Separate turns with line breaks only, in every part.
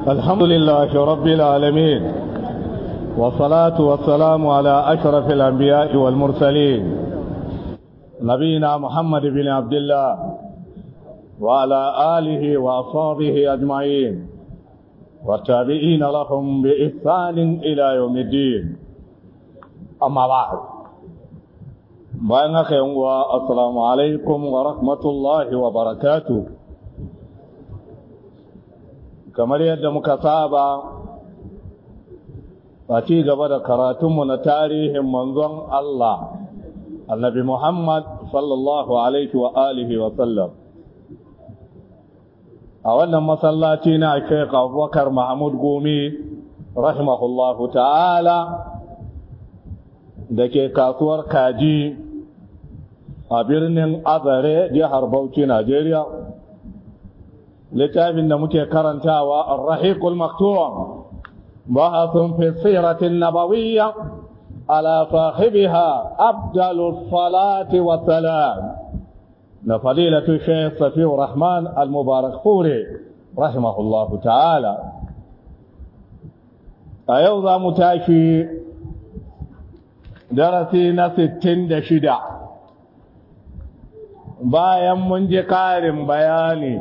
الحمد لله رب العالمين والصلاة والسلام على أشرف الأنبياء والمرسلين نبينا محمد بن عبد الله وعلى آله وأصحابه أجمعين والتابعين لهم بإحسان إلى يوم الدين أما بعد بأنك يوم السلام عليكم ورحمة الله وبركاته kamar yadda muka saba a ci gaba da karatunmu na tarihin manzon Allah annabi Muhammad sallallahu alaihi wa alihi wa sallam a wannan masallaci na Sheikh Abubakar Mahmud Gumi rahimahullahu ta'ala da ke kasuwar kaji a birnin Azare jihar Bauchi Najeriya littafin da muke karantawa ar-rahiqul maktum bahathun fi siratin nabawiyya ala sahibiha afdalus salati wa salam na fadilatu shaykh safiur rahman al-mubarak furi rahimahullahu ta'ala a yau za mu tashi darasi na 66 bayan mun ji karin bayani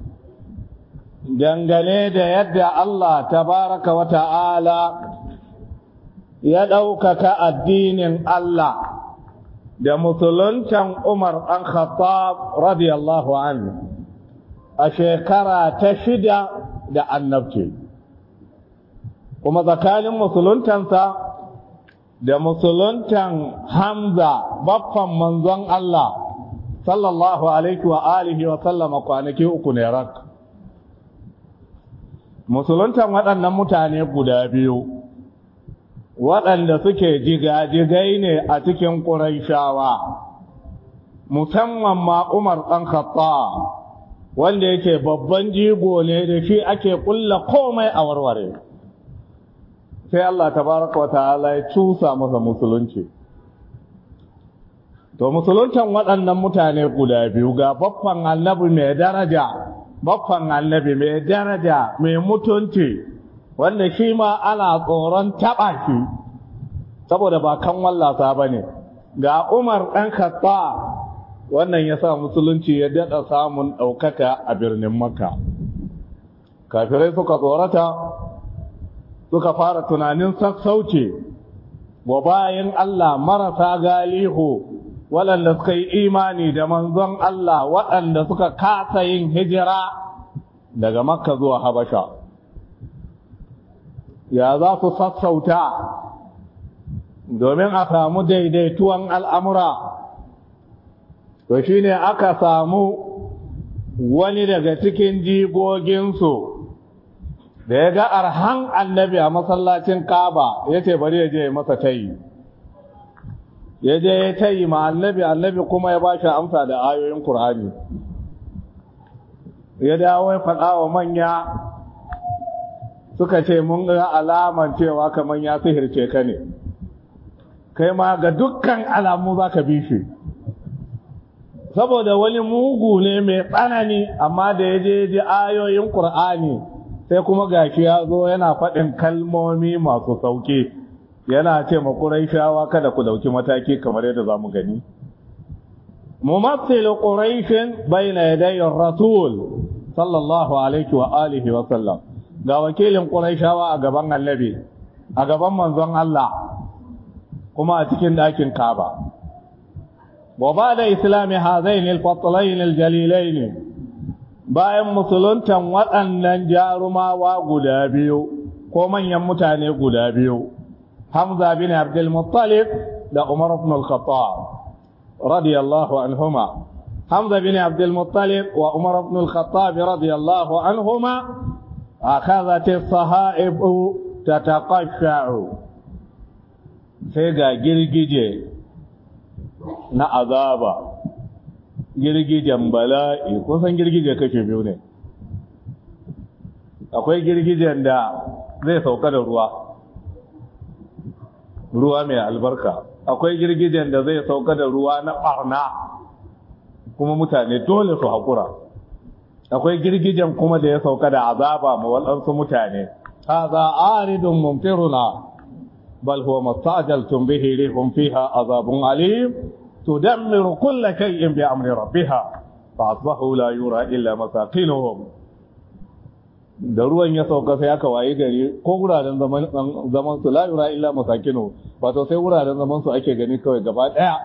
dangane da yadda Allah tabaraka wa ta'ala ya ɗaukaka addinin Allah da musuluncan Umar ɗan Khattab radiyallahu anhu a shekara ta shida da annabci kuma tsakanin musuluntansa da musuluntan Hamza baffan manzon Allah sallallahu alaihi wa alihi wa sallama kwanaki uku ne rak musuluntan waɗannan mutane guda biyu waɗanda suke jigajigai ne a cikin ƙuraishawa musamman ma umar ɗan khatta wanda yake babban jigo ne da shi ake ƙulla komai a warware sai Allah tabaraka wa ta'ala ya cusa masa musulunci to musuluntan waɗannan mutane guda biyu ga babban annabi mai daraja baffan annabi mai daraja mai mutunci wanda shi ma ana tsoron taɓa shi saboda ba kan wallasa ba ne ga umar ɗan khatta wannan ya sa musulunci ya daɗa samun ɗaukaka a birnin makka kafirai suka tsorata suka fara tunanin sassauce wa bayan allah marasa galihu waɗanda suka yi imani da manzon Allah waɗanda suka kasa yin hijira daga makka zuwa habasha ya za su sassauta domin a samu daidaituwan al'amura to shi ne aka samu wani daga cikin jigoginsu da ya ga arhan annabi a masallacin kaba ya ce bari ya je masa tayi ya je ya tayi ma annabi annabi kuma ya bashi amsa da ayoyin Qur'ani ya dawo ya faɗa wa manya suka ce mun ga alaman cewa kamar ya sihirce ka ne kai ma ga dukkan alamu za ka bi shi saboda wani mugu ne mai tsanani amma da ya je ji ayoyin Qur'ani sai kuma gashi ya zo yana faɗin kalmomi masu sauƙi yana ce ma Qurayshawa kada ku dauki mataki kamar yadda zamu gani mumassil Quraysh bayna yaday ar-rasul sallallahu alaihi wa alihi wa sallam ga wakilin Qurayshawa a gaban Annabi a gaban manzon Allah kuma a cikin dakin Kaaba wa ba'da islami hadain al-fatlain al-jalilain bayan musuluntan waɗannan jarumawa guda biyu ko manyan mutane guda biyu حمزة بن عبد المطلب ده عمر بن الخطاب رضي الله عنهما حمزة بن عبد المطلب وعمر بن الخطاب رضي الله عنهما أخذت الصهائب تتقشع سيغا جرجيجي na azaba girgijen bala'i kusan girgije kashe biyu ne akwai girgijen da zai sauka da ruwa ruwa mai albarka akwai girgijen da zai sauka da ruwa na barna kuma mutane dole su haƙura akwai girgijen kuma da ya sauka da azaba ma waɗansu mutane hadha aridun mumtiruna bal huwa mastajaltum bihi rihum fiha azabun alim tudammiru kulla shay'in bi amri rabbiha fa asbahu la yura illa masakinuhum da ruwan ya sauka sai aka waye gari ko wuraren zaman zaman su la yura illa masakinu wato sai wuraren zaman su ake gani kawai gaba daya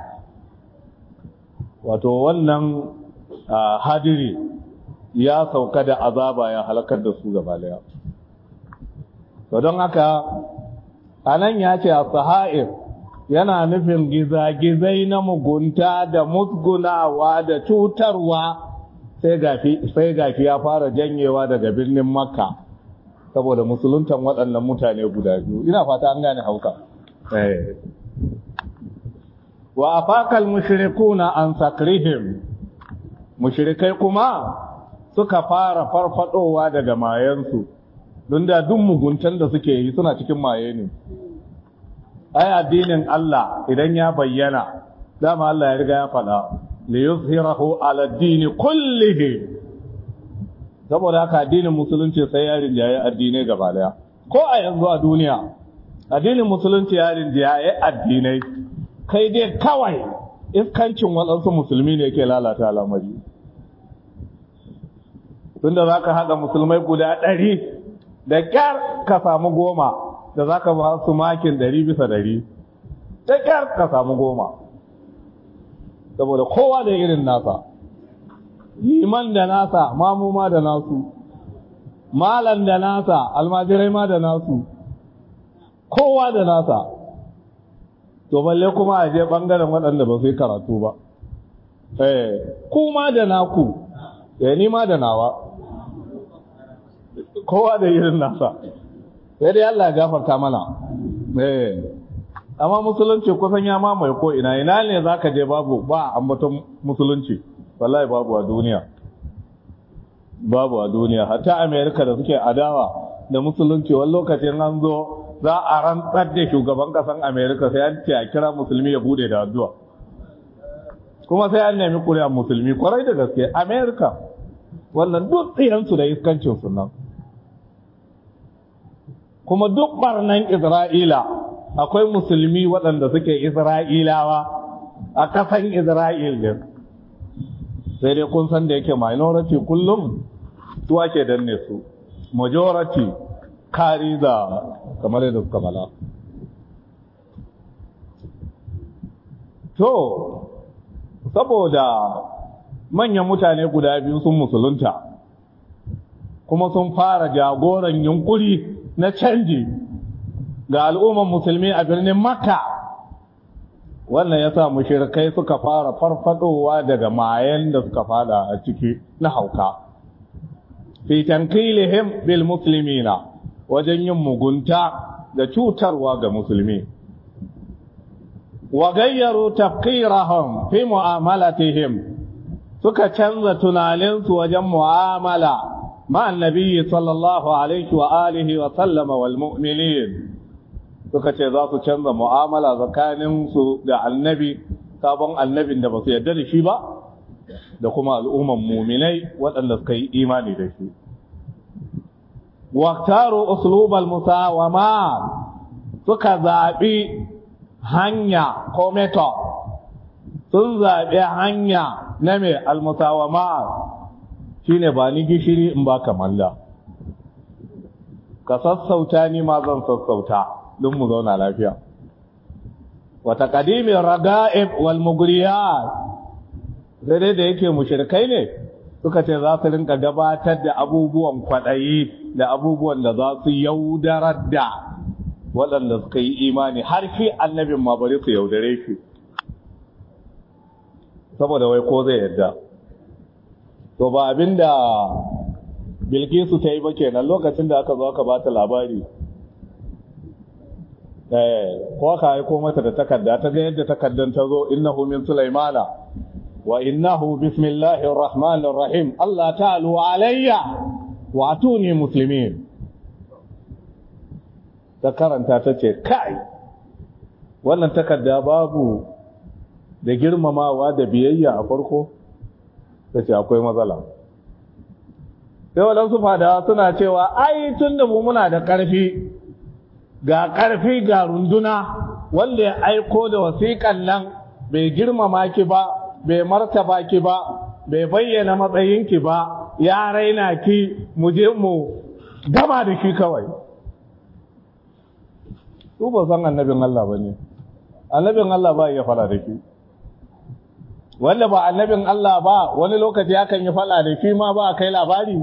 wato wannan hadiri ya sauka da azaba ya halakar da su gaba daya to don haka anan ya ce as-saha'ir yana nufin gizagizai na mugunta da musgunawa da cutarwa sai gafi sai gafi ya fara janyewa daga birnin makka saboda musuluntan waɗannan mutane guda biyu ina fata an gane hauka eh wa afakal mushrikuna an sakrihim mushrikai kuma suka fara farfadowa daga mayansu don da duk muguntan da suke yi suna cikin maye ne ai addinin Allah idan ya bayyana dama Allah ya riga ya faɗa li yuzhirahu ala ad-din kullihi saboda haka addinin musulunci sai ya rinjaye addinai gaba daya ko a yanzu a duniya addinin musulunci ya rinjaye addinai kai dai kawai iskancin waɗansu musulmi ne ke lalata al'amari tunda za ka haɗa musulmai guda ɗari da ƙyar ka samu goma da za ka ba su makin ɗari bisa ɗari da ƙyar ka samu goma saboda kowa da irin nasa liman da nasa mamuma da nasu malan da nasa almajirai ma da nasu kowa da nasa to balle kuma a je ɓangaren waɗanda ba su yi karatu ba eh kuma da naku ya ni ma da nawa kowa da irin nasa sai dai Allah ya gafarta mana eh amma musulunci kusan ya mamaye ko ina ina ne zaka je babu ba ambaton musulunci wallahi babu a duniya babu a duniya hatta America da suke adawa da musulunci wani lokacin an zo za a rantsar da shugaban kasan America sai an ce a kira musulmi ya bude da addu'a kuma sai an nemi kuri'ar musulmi kwarai da gaske America wannan duk tsiyansu da iskancin nan kuma duk barnan Isra'ila akwai musulmi waɗanda suke Isra'ilawa a ƙasan Isra'il din sai dai kun san da yake minority kullum su ake danne su majority kari da kamar yadda suka bala to saboda manyan mutane guda biyu sun musulunta kuma sun fara jagoran yunkuri na canji ga al'umman musulmi a birnin makka wannan ya sa mushirikai suka fara farfadowa daga mayan da suka fada a ciki na hauka fi tankilihim bil muslimina wajen yin mugunta da cutarwa ga musulmi wa gayyaru tafqirahum fi mu'amalatihim suka canza tunaninsu wajen mu'amala مع النبي صلى الله عليه وآله وسلم والمؤمنين suka ce za su canza mu'amala tsakaninsu da annabi sabon annabin da ba su yarda da shi ba da kuma al'umman muminai waɗanda suka yi imani da shi waktaru uslubal musawama suka zaɓi hanya ko method sun zaɓi hanya na mai almusawama shine ba ni gishiri in ba malla ka sassauta ni ma zan sassauta don mu zauna lafiya wata kadimin raga'ib wal mugriyat sai dai da yake mushrikai ne suka ce za su rinka gabatar da abubuwan kwaɗayi da abubuwan da za su yaudarar da waɗanda suka yi imani har shi annabin ma bari su yaudare shi saboda wai ko zai yadda to ba abinda bilkisu ta yi ba kenan lokacin da aka zo aka ba ta labari ko aka aiko mata da takarda ta ga yadda takardan ta zo innahu min sulaimana wa innahu bismillahir rahmanir rahim Allah ta'alu alayya wa atuni muslimin ta karanta ta ce kai wannan takarda babu da girmamawa da biyayya a farko ta ce akwai matsala sai waɗansu fadawa suna cewa ai tun da mu muna da ƙarfi ga ƙarfi ga runduna wanda ya aiko da wasiƙan nan bai girmama ki ba bai martaba ki ba bai bayyana matsayinki ba ya raina ki mu je mu gama da shi kawai su ba san annabin Allah ba ne annabin Allah ba ya fara da shi wanda ba annabin Allah ba wani lokaci akan yi fada da shi ma ba a kai labari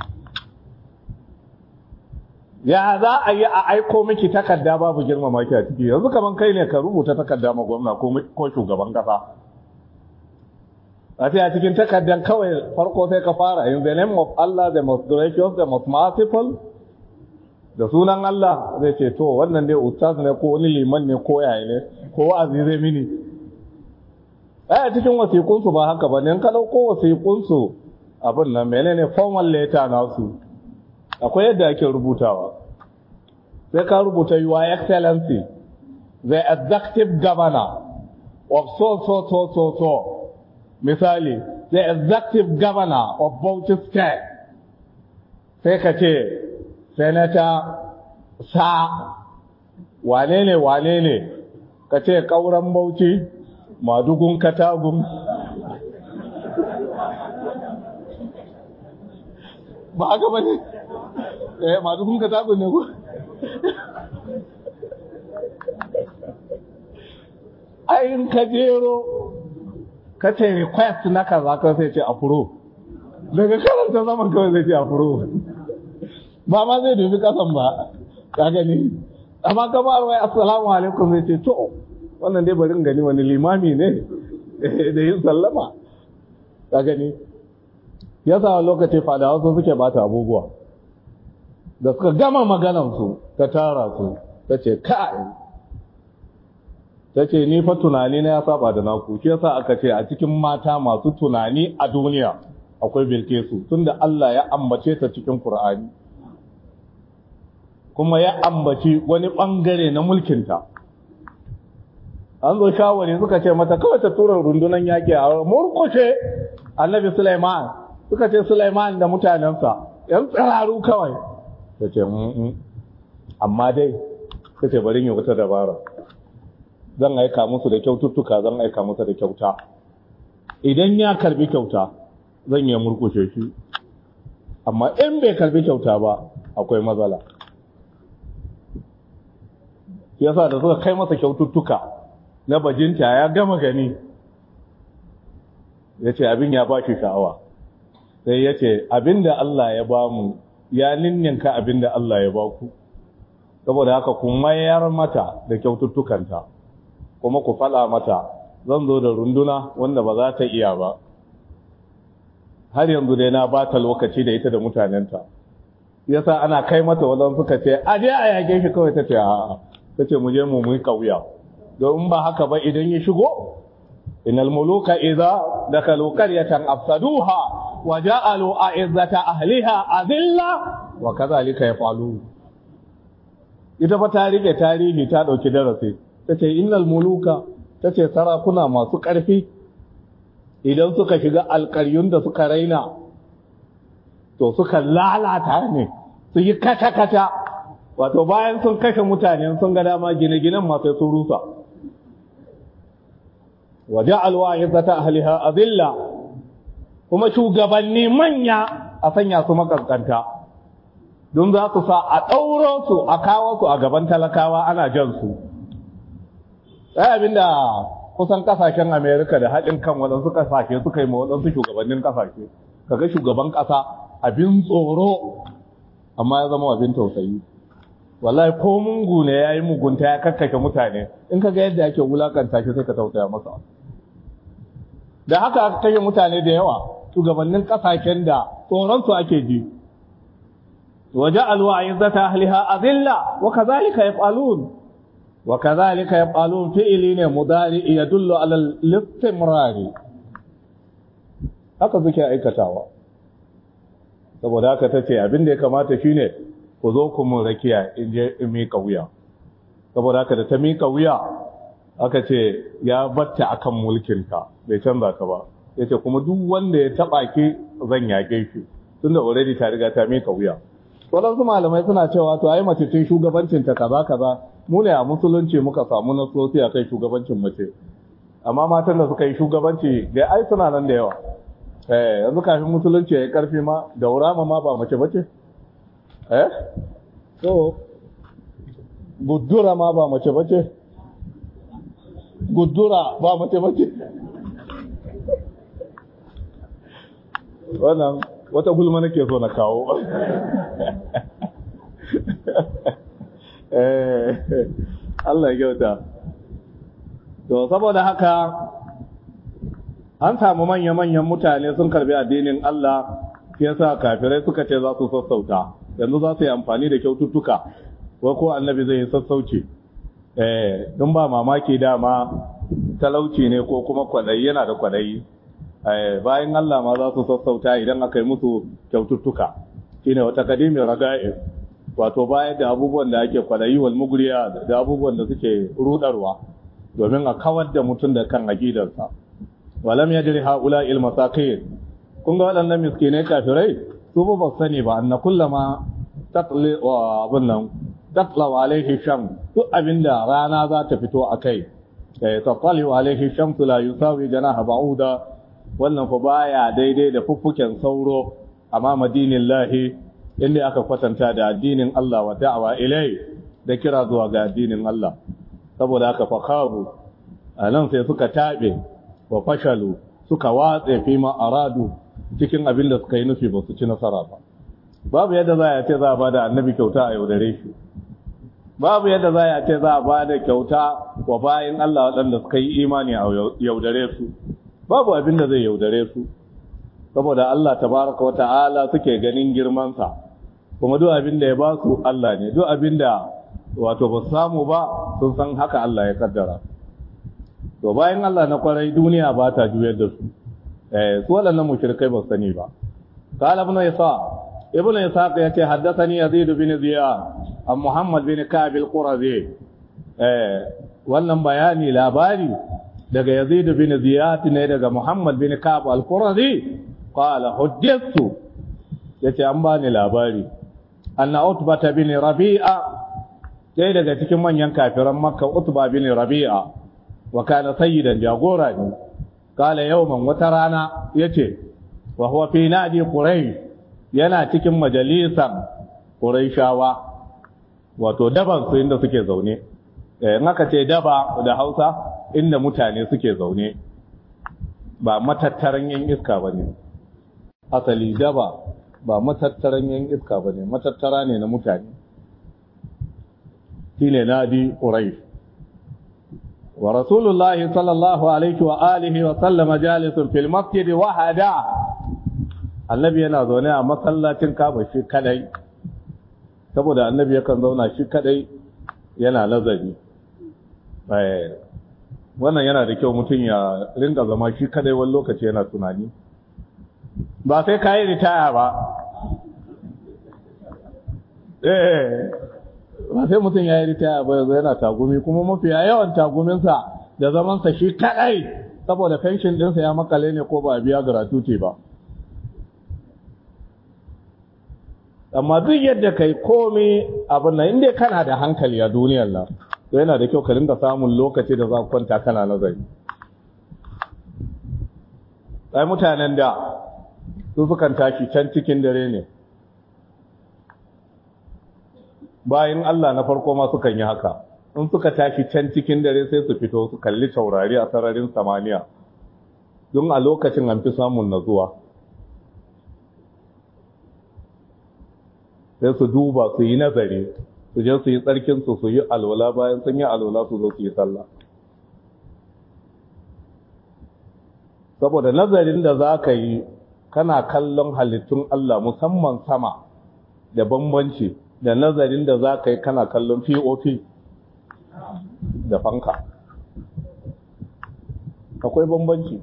ya za a yi a aiko miki takarda babu girmama ki a ciki yanzu kaman kai ne ka rubuta takarda ma gwamna ko shugaban kasa a ce a cikin takardar kawai farko sai ka fara in the name of Allah the most gracious the most merciful da sunan Allah zai ce to wannan dai ustaz ne ko wani liman ne ko yaya ne ko wa'azi zai mini ai a cikin wasiƙunsu ba haka ba ne in ka ɗauko wasiƙunsu abin nan menene formal letter nasu akwai yadda ake rubutawa sai ka rubuta your excellency the executive governor of so so so so so misali the executive governor of Bauchi state sai ka ce senator sa wane ne wane ne ka ce ƙauren Bauchi madugun katagun ba haka ba ne eh madugun katagun ne ko ayin kajero ka ce request na kaza ka sai ce approve daga karanta zaman kawai zai ce approve ba ma zai dubi kasan ba ka gani amma kamar wai assalamu alaikum zai ce to wannan dai bari gani wani limami ne da yin sallama ka gani ya sa lokaci fadawa su suke bata abubuwa da suka gama maganansu ta tara su ta ce kai ta ce ni fa tunani na ya saba da naku shi yasa aka ce a cikin mata masu tunani a duniya akwai bilkesu tunda Allah ya ambace ta cikin Qur'ani kuma ya ambaci wani bangare na mulkinta an zo shawari suka ce mata kawai ta tura rundunan yaƙi a murkushe annabi Sulaiman suka ce Sulaiman da mutanensa yan tsiraru kawai ta ce amma dai ta ce bari yi wata dabara zan aika musu da kyaututtuka zan aika musu da kyauta idan ya karbi kyauta zan yi murkushe shi amma in bai karbi kyauta ba akwai matsala yasa da suka kai masa kyaututtuka na bajinta ya gama gani ya ce abin ya ba shi sha'awa sai ya ce abin da Allah ya ba mu ya ninninka abin da Allah ya ba ku saboda haka ku mayar mata da kyaututtukanta kuma ku faɗa mata zan zo da runduna wanda ba za ta iya ba har yanzu dai na ba ta lokaci da ita da mutanenta yasa ana kai mata wadan suka ce a je a yage shi kawai ta ce a'a ta ce mu je mu mu kauya don ba haka ba idan ya shigo innal muluka idza dakalu qaryatan afsaduha wa ja'alu a'izzata ahliha adilla wa kadhalika yafalu ita fa ta rike tarihi ta dauki darasi tace innal muluka tace sarakuna masu ƙarfi idan suka shiga alƙaryun da suka raina to suka lalata ne su yi kata-kata wato bayan sun kashe mutane sun ga dama gine-ginen masu sun rusa waje alwa ya zata ahliha azilla kuma shugabanni manya a sanya su makaskanta don za su sa a ɗauro su a kawo su a gaban talakawa ana jan su ɗaya abinda kusan kasashen amerika da haɗin kan waɗansu kasashe suka yi ma waɗansu shugabannin kasashe kaga shugaban ƙasa abin tsoro amma ya zama abin tausayi wallahi ko mungu ne ya yi mugunta ya kakkake mutane in ka ga yadda ake wulakanta shi sai ka tausaya masa da haka aka kashe mutane da yawa shugabannin kasashen da tsoronsu ake ji waje alwa izzata ahliha azilla wa kadhalika yaf'alun wa kadhalika yaf'alun fi'li ne mudari yadullu ala al-istimrari haka suke aikatawa saboda haka tace abin da ya kamata shine ku zo ku mun rakiya in je in miƙa wuya saboda haka da ta miƙa wuya aka ce ya batta akan mulkinka bai canza ka ba ya ce kuma duk wanda ya taɓa ki zan yaƙe shi tunda already ta riga ta mika wuya waɗansu malamai suna cewa to ai mace ce shugabancin ta kaza kaza mu ne a musulunci muka samu nasosi a kai shugabancin mace amma matan da suka yi shugabanci da ai suna nan da yawa eh yanzu kafin musulunci ya karfi ma da urama ma ba mace bace eh so guddura ma ba mace bace guddura ba mace bace wannan wata gulma nake so na kawo Allah ya kyauta to saboda haka an samu manya-manyan mutane sun karbi addinin Allah shi yasa kafirai suka ce za su sassauta yanzu za su yi amfani da kyaututtuka ko ko annabi zai yi sassauci eh don ba mamaki dama talauci ne ko kuma kwadayi yana da kwadayi bayan Allah ma za su sassauta idan aka yi musu kyaututtuka shine wata kadimin raga'i wato bayan da abubuwan da ake kwadayi wal mugriya da abubuwan da suke rudarwa domin a kawar da mutum da kan aqidarsa walam yajri haula il masakin kun ga waɗannan miskinai kafirai su ba sani ba anna kullama tatli wa abun nan tatla alaihi sham duk abinda rana za ta fito akai eh tatli alaihi shamsu la yusawi janaha ba'uda wannan fa baya daidai da fuffuken sauro amma madinin lahi inda aka kwatanta da addinin Allah wa da'awa ilai da kira zuwa ga addinin Allah saboda aka fakabu a nan sai suka taɓe wa fashalu suka watse fi ma aradu cikin abin da suka yi nufi ba su ci nasara ba babu yadda za a ce za a ba da annabi kyauta a yaudare shi babu yadda za a ce za a ba da kyauta wa bayan Allah waɗanda suka yi imani a yaudare su babu abin da zai yaudare su saboda Allah tabaraka wata'ala suke ganin girmansa kuma duk abin da ya ba su Allah ne duk abin da wato ba samu ba sun san haka Allah ya kaddara to bayan Allah na kwarai duniya ba ta juyar da su eh su waɗannan mushrikai ba sani ba qala ibn isa ibn isa ya ce haddathani yazid bin ziyad an muhammad bin ka'b al-qurazi eh wannan bayani labari daga yazid bin ziyad ne daga muhammad bin ka'b al-qurazi qala hujjatu yace an bani labari anna utba bin rabi'a dai daga cikin manyan kafiran makka utba bin rabi'a wa kana sayyidan jagora ne qala yawman wata rana yace wa huwa fi nadi quraish yana cikin majalisan quraishawa wato daban su inda suke zaune eh in aka ce daba da Hausa inda mutane suke zaune ba matattaran yan iska bane asali daba ba matattaran yan iska bane matattara ne na mutane shine nadi quraish wa rasulullahi sallallahu alaihi wa alihi wa sallama jalisun fil masjid wahada annabi yana zaune a masallacin kaba shi kadai saboda annabi yakan zauna shi kadai yana nazari wannan yana da kyau mutum ya ringa zama shi kadai wani lokaci yana tunani ba sai ka yi ritaya ba eh ba sai mutum ya yi ritaya ba yanzu yana tagumi kuma mafiya yawan taguminsa da zamansa shi kadai saboda fenshin ɗinsa ya makale ne ko ba biya gratuity ba amma duk yadda kai komai abin nan inda kana da hankali a duniyar nan to yana da kyau ka ringa samun lokaci da za ku kwanta kana nazari sai mutanen da su sukan tashi can cikin dare ne bayan Allah na farko ma sukan yi haka in suka tashi can cikin dare sai su fito su kalli taurari a sararin samaniya don a lokacin an fi samun nazuwa sai su duba su yi nazari su je su yi tsarkinsu su yi alwala bayan sun yi alwala su zo su yi sallah saboda nazarin da za ka yi kana kallon halittun Allah musamman sama da bambanci da nazarin da za ka yi kana kallon pop da fanka akwai bambanci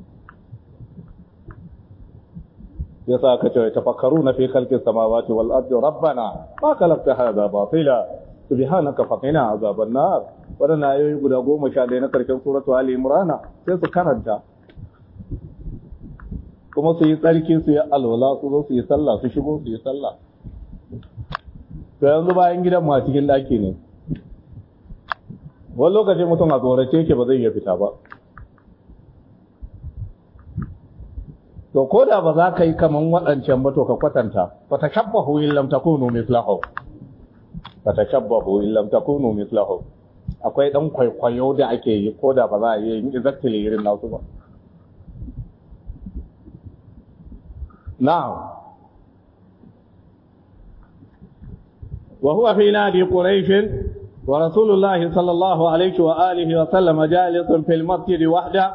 ya sa ka ce tafakkaru na fi kalkin samawati wal ardi rabbana ma kalakta hadha batila subhanaka faqina azaban nar wadannan ayoyi guda goma sha ɗaya na karshen suratu ali imran sai su karanta kuma su yi tsarki su yi alwala su zo su yi sallah su shigo su yi sallah to yanzu bayan gidan ma cikin daki ne wani lokacin mutum a tsorace yake ba zai iya fita ba to ko da ba za ka yi kaman waɗancan ba to ka kwatanta fa tashabbahu in lam takunu mislahu fa tashabbahu in lam takunu mislahu akwai dan kwaikwayo da ake yi ko da ba za a yi yin exactly irin nasu ba na'am wa huwa fi nadi quraish wa rasulullahi sallallahu alaihi wa alihi wa sallam jalisun fil masjid wahda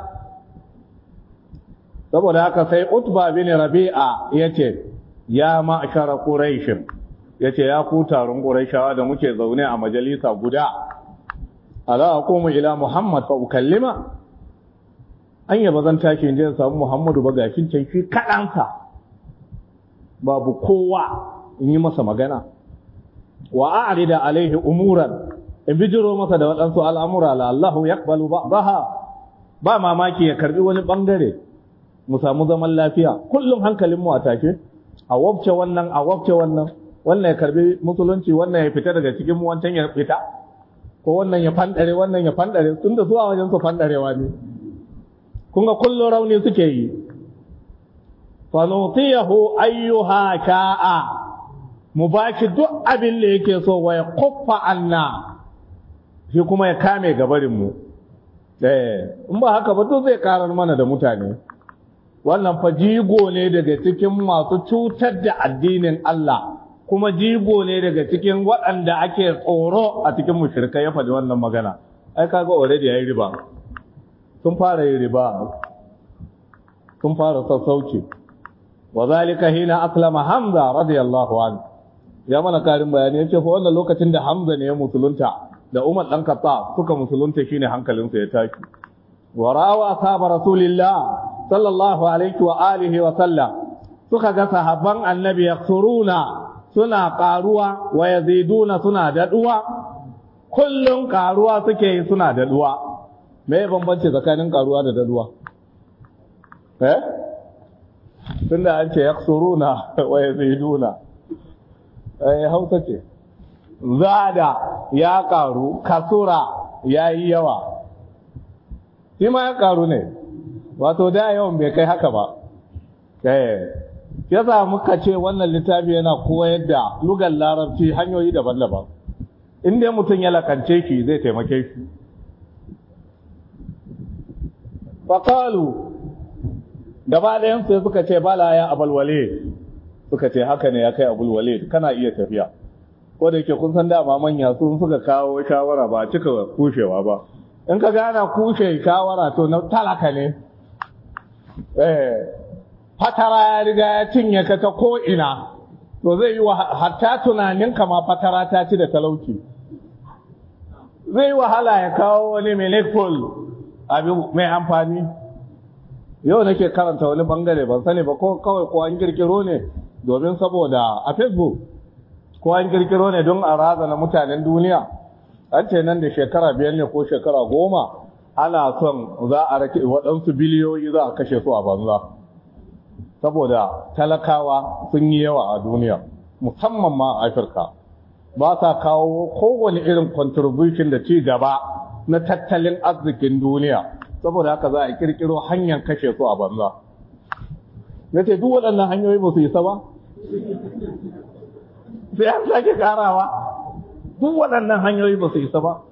saboda haka sai utba bin rabi'a yace ya ma'shara quraish yace ya ku taron quraishawa da muke zaune a majalisa guda ala aqumu ila muhammad fa ukallima an yaba zan tashi inda samu muhammadu ba gashin can shi kadansa babu kowa in yi masa magana wa a'rida alaihi umuran in bijiro masa da waɗansu al'amura la Allahu yaqbalu ba'daha ba mamaki ya karbi wani bangare mu samu zaman lafiya kullum hankalin mu a take a wabce wannan a wabce wannan wannan ya karbi musulunci wannan ya fita daga cikin mu wancan ya fita ko wannan ya fandare wannan ya fandare tunda zuwa wajen su fandarewa ne kun ga kullum rauni suke yi fa nutiyahu ayyuha sha'a mu baki duk abin da yake so wa ya kuffa anna shi kuma ya kame gabarin mu eh in ba haka ba duk zai karar mana da mutane wannan fa jigo ne daga cikin masu cutar da addinin Allah kuma jigo ne daga cikin waɗanda ake tsoro a cikin mushrikai ya faɗi wannan magana ai kaga already yayi riba sun fara yin riba sun fara sassauci wa zalika hina aslama hamza radiyallahu anhu ya mana karin bayani yace fa wannan lokacin da hamza ne ya musulunta da umar dan katta suka musulunta shine hankalinsa ya tashi wa rawa ashabu rasulillah sallallahu alaihi wa alihi wa sallam suka ga sahabban annabi yaksuruna suna karuwa wa yaziduna suna daduwa kullun karuwa suke yi suna daduwa me bambanci tsakanin karuwa da daduwa eh tunda an ce yaksuruna wa yaziduna eh hausa ce zada ya karu kasura yayi yawa shi ma ya karu ne wato da yawan bai kai haka ba eh yasa muka ce wannan littafi yana koyar da lugar larabci hanyoyi daban-daban in dai mutum ya lakance shi zai taimake shi faƙalu gaba ɗayan sai suka ce bala ya abalwale suka ce haka ne ya kai abulwale kana iya tafiya ko da yake kun san dama manya sun suka kawo shawara ba cika kushewa ba in ka gana kushe shawara to na talaka ne eh fatara ya riga ya cinye ka ta ko'ina to zai yi hatta tunaninka ma fatara ta ci da talauci zai wahala ya kawo wani melekol abin mai amfani yau nake karanta wani bangare ban sani ba ko kawai ko an kirkiro ne domin saboda a facebook ko an kirkiro ne don a razana mutanen duniya an ce nan da shekara biyar ne ko shekara goma ana son za a rake waɗansu biliyoyi za a kashe su a banza saboda talakawa sun yi yawa a duniya musamman ma a afirka ba sa kawo kowane irin contribution da ci gaba na tattalin arzikin duniya saboda haka za a kirkiro hanyar kashe su a banza na ce duk waɗannan hanyoyi ba su isa ba sai an sake karawa duk waɗannan hanyoyi ba su isa ba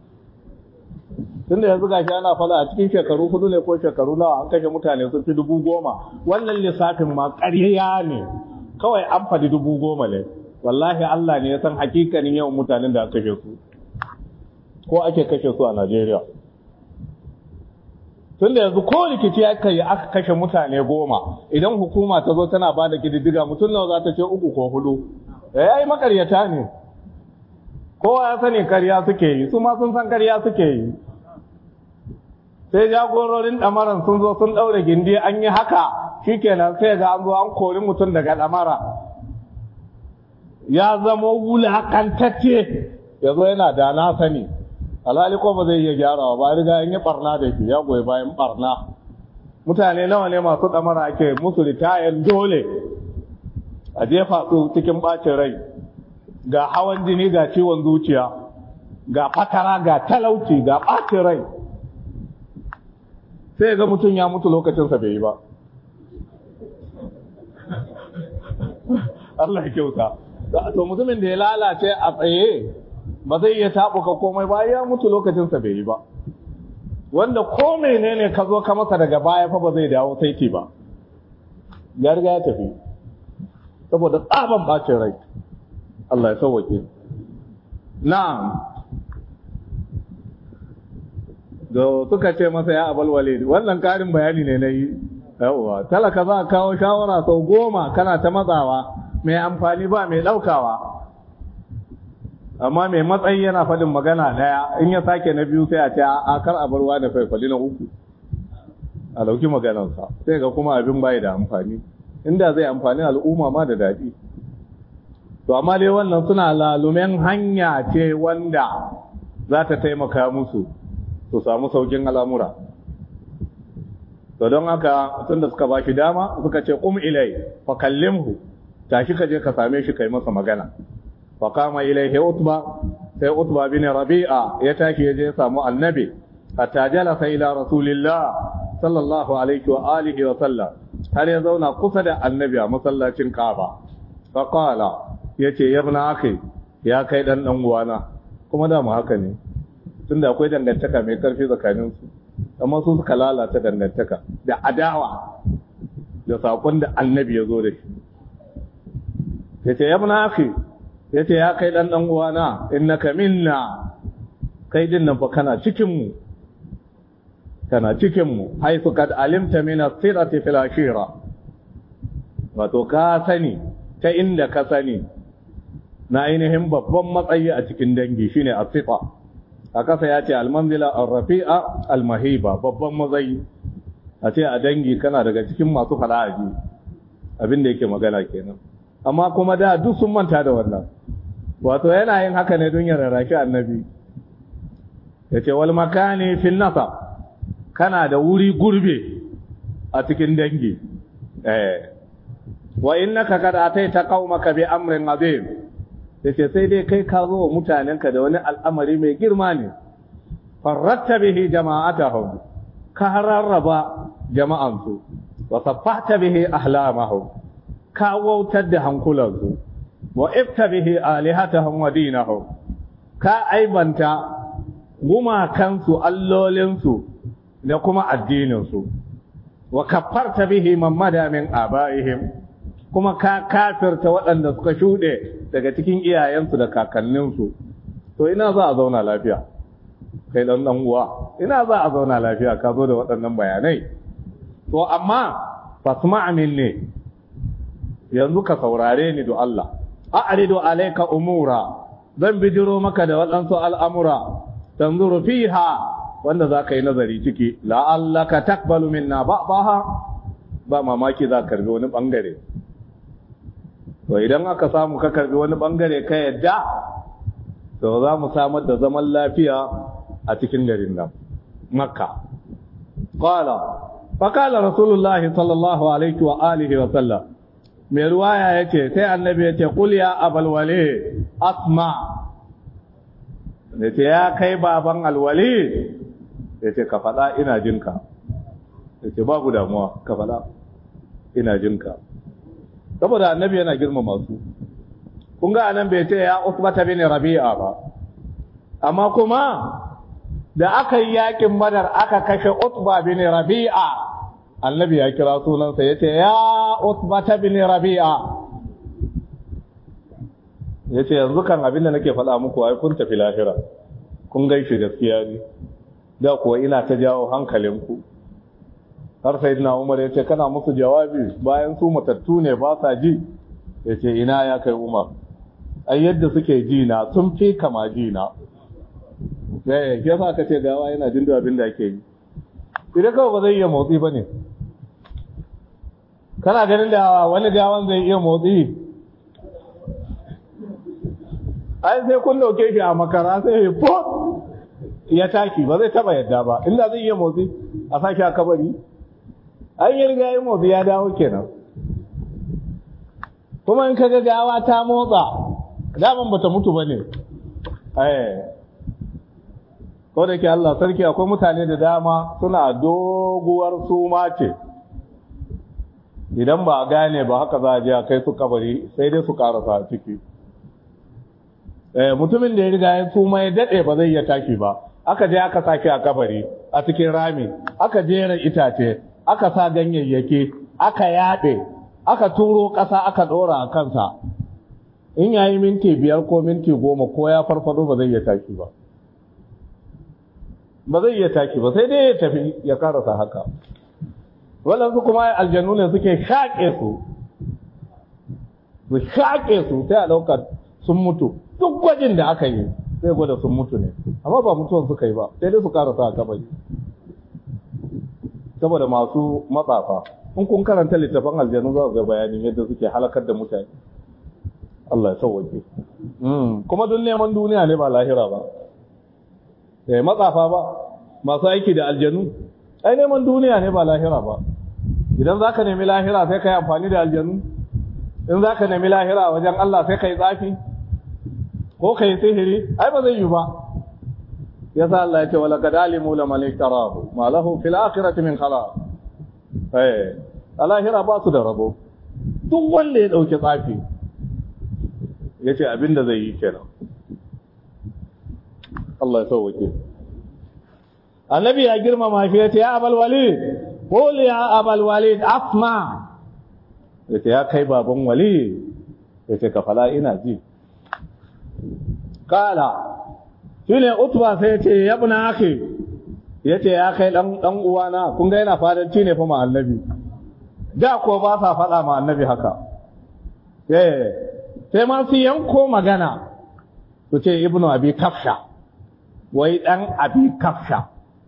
tunda yanzu gashi ana fada a cikin shekaru hudu ne ko shekaru nawa an kashe mutane sun fi dubu goma wannan lissafin ma ƙarya ne kawai an faɗi dubu goma ne wallahi Allah ne ya san hakikanin yawan mutanen da aka kashe su ko ake kashe su a Najeriya tunda yanzu ko rikici aka yi aka kashe mutane goma idan hukuma ta zo tana ba da kididdiga mutum nawa za ta ce uku ko hudu ya yi makaryata ne kowa ya sani karya suke yi su ma sun san karya suke yi sai jagororin ɗamaran sun zo sun ɗaure gindi an yi haka shikenan sai ga an zo an kori mutum daga ɗamara ya zama wulakantacce ya zo yana da na sani alhali ko ba zai iya gyarawa ba riga an yi barna da shi ya goyi bayan barna mutane nawa ne masu ɗamara ake musu ritayar dole a jefa su cikin ɓacin rai ga hawan jini ga ciwon zuciya ga fatara ga talauci ga ɓacin rai sai ga mutum ya mutu lokacinsa bai yi ba Allah ya kyauta to mutumin da ya lalace a tsaye ba zai iya taɓuka komai ba ya mutu lokacinsa bai yi ba wanda ko menene ka zo ka masa daga baya fa ba zai dawo saiti ba ya riga ya tafi saboda tsaban bacin rai Allah ya sauwake na'am da suka ce masa ya abal walid wannan karin bayani ne na yi yawwa talaka za a kawo shawara sau goma kana ta matsawa mai amfani ba mai ɗaukawa amma mai matsayi yana faɗin magana ɗaya in ya sake na biyu sai a ce a kar a barwa da faifali na uku a ɗauki maganarsa sai ga kuma abin bai da amfani inda zai amfani al'umma ma da daɗi to amma dai wannan suna lalumen hanya ce wanda za ta taimaka musu su samu saukin al'amura to don haka tun da suka ba shi dama suka ce kum ilai fa kallimhu tashi ka je ka same shi kai masa magana fa kama ilaihi utba sai utba bin rabi'a ya tashi ya je ya samu annabi hatta jalasa ila rasulillah sallallahu alaihi wa alihi wa sallam har ya zauna kusa da annabi a masallacin Kaaba fa qala yace yabna akhi ya kai dan dan uwana kuma da mu haka ne tunda akwai dangantaka mai karfi tsakanin su amma su suka lalata dangantaka da adawa da sakon da annabi ya zo da shi yace yabna akhi yace ya kai dan dan uwana innaka minna kai din nan fa kana cikin mu kana cikin mu haifu kad alimta min as-sirati fil ashira wato ka sani ta inda ka sani na ainihin babban matsayi a cikin dangi shine as-sifa a kasa ya ce al-manzila ar-rafi'a al-mahiba babban matsayi a ce a dangi kana daga cikin masu fala'aji abin da yake magana kenan amma kuma da duk sun manta da wannan wato yana yin haka ne don ya rarraki annabi ya ce wal makani fil nasab kana da wuri gurbe a cikin dangi eh wa innaka kad ataita qaumaka bi amrin azim yace sai dai kai ka zo mutanenka da wani al'amari mai girma ne farratta bihi jama'atahum ka rarraba jama'ansu wa saffahta bihi ahlamahum ka wautar da hankulansu wa ifta bihi alihatahum wa dinahum ka aibanta gumakansu allolinsu da kuma addininsu wa kafarta bihi mamada min abaihim kuma ka kafirta waɗanda suka shuɗe daga cikin iyayensu da kakanninsu to ina za a zauna lafiya kai dan dan uwa ina za a zauna lafiya ka zo da waɗannan bayanai to amma fasma' minni yanzu ka saurare ni do Allah a'ridu alayka umura zan bijiro maka da waɗansu al'amura tanzuru fiha wanda za ka yi nazari ciki la'allaka takbalu minna ba'daha ba mamaki za ka karbi wani bangare to idan aka samu ka karbi wani bangare ka yadda to za mu samar da zaman lafiya a cikin garin nan makka qala fa qala rasulullahi sallallahu alaihi wa alihi wa sallam mai ruwaya yace sai annabi yace qul ya abal wali asma yace ya kai baban alwali yace ka faɗa ina jinka yace babu damuwa ka faɗa ina jinka saboda annabi yana girmama su kun ga anan bai ce ya usbata bin rabi'a ba amma kuma da aka yi yakin badar aka kashe utba bin rabi'a annabi ya kira sunansa yace ya usbata bin rabi'a yace yanzu kan abin da nake faɗa muku ai kun tafi lahira kun gaishe gaskiya ne da kuwa ina ta jawo hankalinku har sai na umar ya ce kana musu jawabi bayan su matattu ne ba sa ji ya ce ina ya kai umar ai yadda suke ji na sun fi kama ji na ya ke sa ka ce gawa yana jin da abin da ake yi idan kawai ba zai iya motsi ba ne kana ganin da wani gawan zai iya motsi ai sai kun dauke shi a makara sai ya fo ya taki ba zai taba yadda ba inda zai iya motsi a sake a kabari an yi riga yin motsi ya dawo kenan kuma in kaga gawa ta motsa daman bata mutu ba ne ko da ke Allah sarki akwai mutane da dama suna doguwar suma ce idan ba a gane ba haka za a je a kai su kabari sai dai su karasa a ciki mutumin da ya riga ya suma ya daɗe ba zai iya tashi ba aka je aka sake a kabari a cikin rami aka jera itace aka sa ganyayyaki aka yaɗe aka turo ƙasa aka ɗora a kansa in yayi minti biyar ko minti goma ko ya farfado ba zai iya tashi ba ba zai iya tashi ba sai dai ya tafi ya karasa haka waɗansu kuma aljanu ne suke shaƙe su su shaƙe su sai a ɗaukar sun mutu duk gwajin da aka yi sai gwada sun mutu ne amma ba mutuwan suka yi ba sai dai su karasa a kabari saboda masu matsafa in kun karanta littafin aljanu za su ga bayanin yadda suke halakar da mutane Allah ya sauwake kuma don neman duniya ne ba lahira ba sai matsafa ba masu aiki da aljanu ai neman duniya ne ba lahira ba idan za ka nemi lahira sai ka yi amfani da aljanu in za ka nemi lahira wajen Allah sai ka yi tsafi ko ka yi sihiri ai ba zai yi ba ya sa Allah ya ce wala kadalimu la malikarahu ma lahu fil akhirati min khalaq eh alahira ba su da rabo duk wanda ya dauke tsafi yace abinda zai yi kenan Allah ya sauke annabi ya girmama shi yace ya abal walid qul ya abal walid asma yace ya kai baban walid yace ka fala ina ji kala shine utba sai yace ya buna akhi yace ya kai dan dan uwana kun ga yana fadanci ne fa ma annabi da ko ba sa faɗa ma annabi haka eh sai ma su yanko magana su ce ibnu abi kafsha wai dan abi kafsha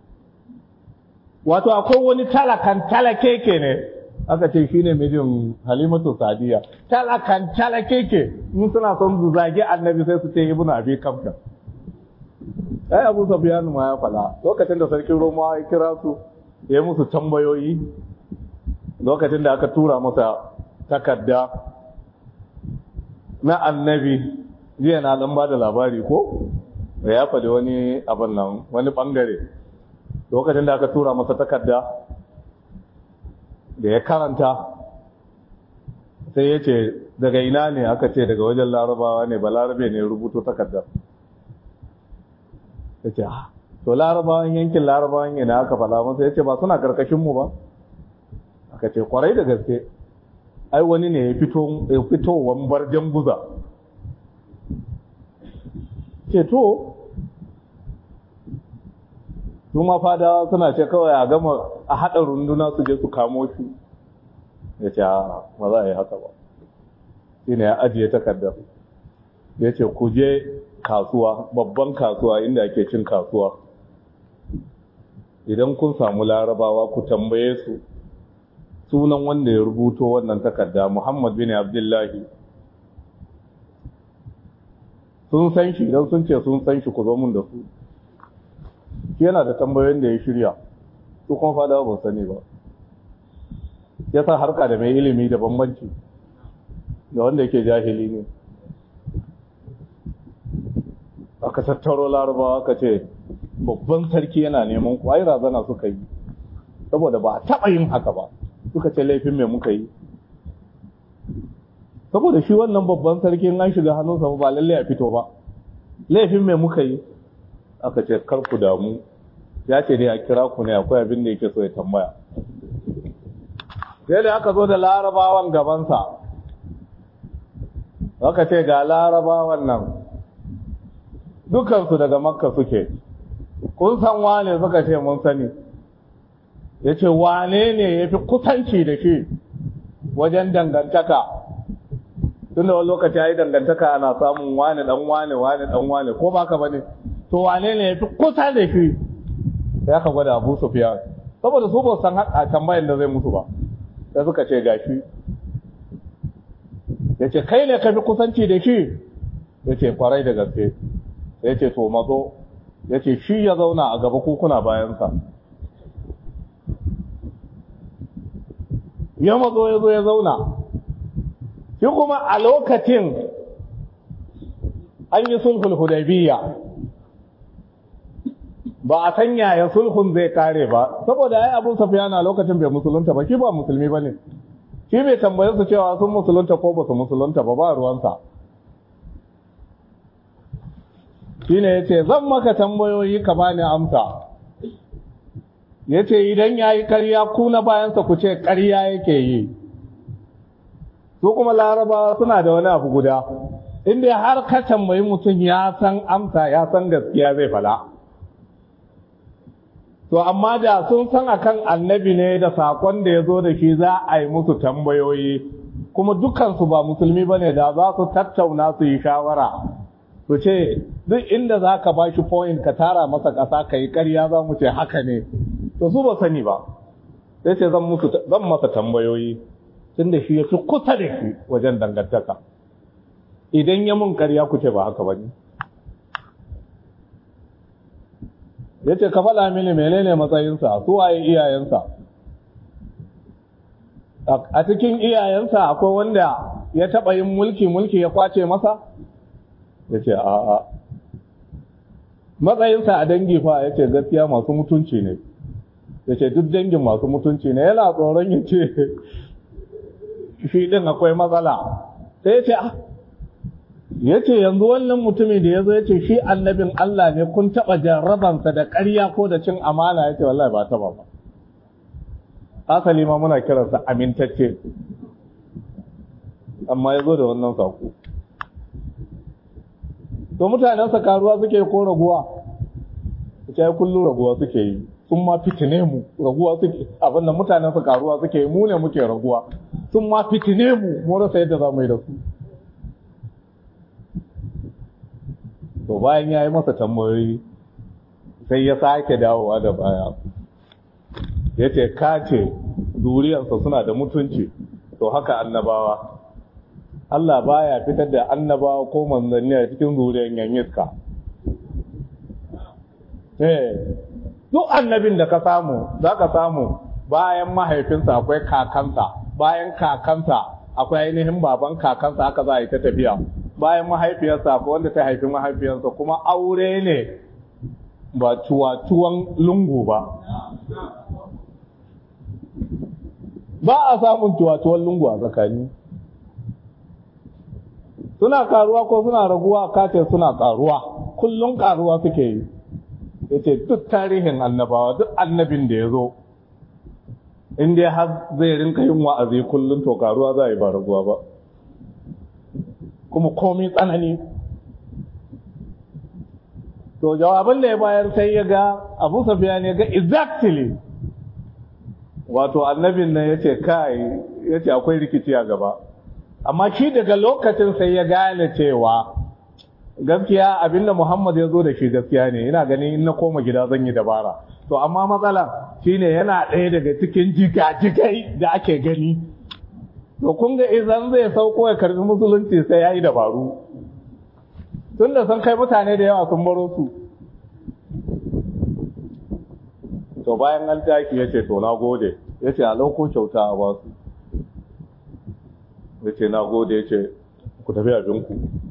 wato akwai wani talakan talakeke ne aka ce shine mijin halimatu sadiya talakan talakeke in suna son su zagi annabi sai su ce ibnu abi kafsha ai abu sufyan ma ya fada lokacin da sarkin roma ya kira su ya yi musu tambayoyi lokacin da aka tura masa takarda na annabi jiya na dan ba da labari ko ya faɗi wani abin nan wani ɓangare lokacin da aka tura masa takarda da ya karanta sai ya ce daga ina ne aka ce daga wajen larabawa ne ba larabe ne rubuto takarda ya ce to larabawan yankin larabawan yana aka faɗa masa ya ce ba suna karkashinmu ba aka ce kwarai da gaske ai wani ne ya fito ya fito wambar guza ce to su ma fada suna ce kawai a gama a haɗa runduna su je su kamo shi ya ce ba za a yi haka ba shi ne ya ajiye takardar ya ce ku je kasuwa babban kasuwa inda ake cin kasuwa idan kun samu larabawa ku tambaye su sunan wanda ya rubuto wannan takarda Muhammad bin Abdullahi sun san shi idan sun ce sun san shi ku zo mun da su shi yana da tambayoyin da ya shirya su kuma fada ba sani ba ya sa harka da mai ilimi da bambanci da wanda yake jahili ne aka tattaro larabawa aka ce babban sarki yana neman ku ai razana suka yi saboda ba a taɓa yin haka ba suka ce laifin mai muka yi saboda shi wannan babban sarki an shiga hannunsa ba lalle a fito ba laifin mai muka yi aka ce kar ku damu ya ce dai a kira ku ne akwai abin da yake so ya tambaya sai da aka zo da larabawan gabansa aka ce ga larabawan nan dukansu daga makka suke kun san wane suka ce mun sani ya ce wane ne ya fi kusanci da shi wajen dangantaka tun da wani lokaci ya yi dangantaka ana samun wane dan wane wane dan wane ko baka bane to wane ne ya fi kusa da shi ya ka gwada abu sufiya saboda su ba san a tambayin da zai musu ba sai suka ce gashi ya ce kai ne ka fi kusanci da shi ya ce kwarai da gaske ya ce to mazo ya ce shi ya zauna a gaba kukuna bayansa ya matso ya zo ya zauna shi kuma a lokacin an yi sulhul hudaybiyya ba a san yaya sulhun zai kare ba saboda ai Abu Sufyan a lokacin bai musulunta ba shi ba musulmi bane shi bai tambaye su cewa sun musulunta ko ba su musulunta ba ba ruwansa shine yace zan maka tambayoyi ka bani amsa yace idan yayi ƙarya ku na bayansa ku ce ƙarya yake yi su kuma laraba suna da wani abu guda inda har ka tambayi mutum ya san amsa ya san gaskiya zai fala to amma da sun san akan annabi ne da sakon da ya zo da shi za a yi musu tambayoyi kuma dukansu ba musulmi ba ne da za su tattauna su yi shawara su ce duk inda za ka ba shi point ka tara masa ƙasa ka yi ƙarya za mu ce haka ne to su ba sani ba sai ce zan masa tambayoyi tun da shi ya fi kusa da shi wajen dangantaka idan ya mun ƙarya ku ce ba haka ba ne ya ce ka faɗa mini menene matsayinsa su waye iyayensa a cikin iyayensa akwai wanda ya taɓa yin mulki mulki ya kwace masa ya ce a'a matsayinsa a dangi fa ya ce gaskiya masu mutunci ne ya ce duk dangin masu mutunci ne yana tsoron ya ce shi ɗin akwai matsala sai ya ce ya ce yanzu wannan mutumin da ya zo ya ce shi annabin Allah ne kun taɓa jarrabansa da ƙarya ko da cin amana ya ce wallahi ba taɓa ba asali ma muna kiransa amintacce amma ya zo da wannan saƙo to mutanensa karuwa suke ko raguwa ya kullum raguwa suke yi sun ma fitine mu raguwa suke abinda mutanensa karuwa suke yi mu ne muke raguwa sun ma fitine mu mu rasa yadda za mu yi da su to bayan ya yi masa tambayoyi sai ya sake dawowa da baya ya ce kace zuriyarsa suna da mutunci to haka annabawa Allah baya fitar da annabawa ko manzanni a cikin zuriyar yanyiska eh duk annabin da ka samu za ka samu bayan mahaifinsa akwai kakansa bayan kakansa akwai ainihin baban kakansa haka za a yi ta tafiya bayan mahaifiyarsa ko wanda ta haifi mahaifiyarsa kuma aure ne ba cuwa-cuwan lungu ba ba a samun cuwa-cuwan lungu a tsakani suna karuwa ko suna raguwa kace suna karuwa kullum karuwa suke yi yace duk tarihin annabawa duk annabin da ya zo inda har zai rinka yin wa'azi kullum to karuwa za a yi ba raguwa ba kuma komai tsanani to jawaban da ya bayar sai ya ga abu safiya ne ga exactly wato annabin nan ya ce kai ya ce akwai rikici a gaba amma shi daga lokacin sai ya gane cewa gaskiya abinda muhammad ya zo da shi gaskiya ne ina ganin in na koma gida zan yi dabara to amma matsala shine yana ɗaya daga cikin jigajigai da ake gani to kun ga idan zai sauko ya karbi musulunci sai ya yi dabaru tun da sun kai mutane da yawa sun baro su to bayan an tashi ya ce to na gode ya ce a lauko kyauta a basu ya ce na gode ya ce ku tafi abinku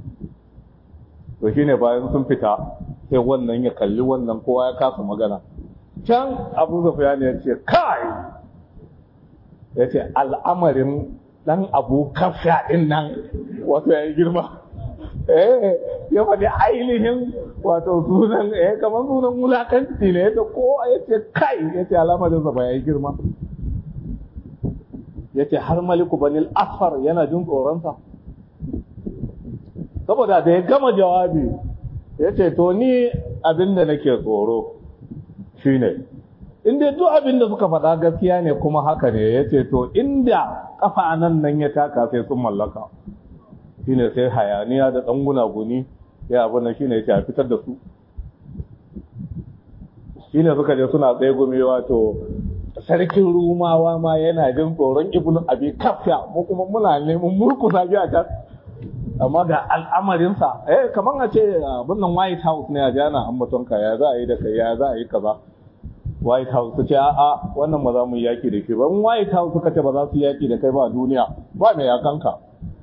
to shi ne bayan sun fita sai wannan ya kalli wannan kowa ya kasa magana can abu zafiya ne ya ce kai ya ce al'amarin dan abu kafsha din nan wato ya yi girma eh ya faɗi ainihin wato sunan eh kamar sunan wulakanci ne da ko ya ce kai ya ce alamarin ba ya yi girma ya ce har maliku banil asfar yana jin tsoronsa saboda da ya gama jawabi ya ce to ni abinda nake tsoro shine inda duk abin da suka faɗa gaskiya ne kuma haka ne ya ce to inda kafa nan nan ya taka sai sun mallaka shine sai hayaniya da ɗan gunaguni ya abin nan shine ya ce a fitar da su shine suka je suna tsaye gumi wato sarkin rumawa ma yana jin tsoron ibnu abi kafya mu kuma muna neman murkusa bi a can amma ga al'amarinsa eh kamar a ce abin nan white house ne a jana ambatonka ya za a yi da kai ya za a yi kaza white house su ce a'a wannan ba za mu yi yaki da shi ba in white house suka ce ba za su yi yaki da kai ba a duniya ba mai yakanka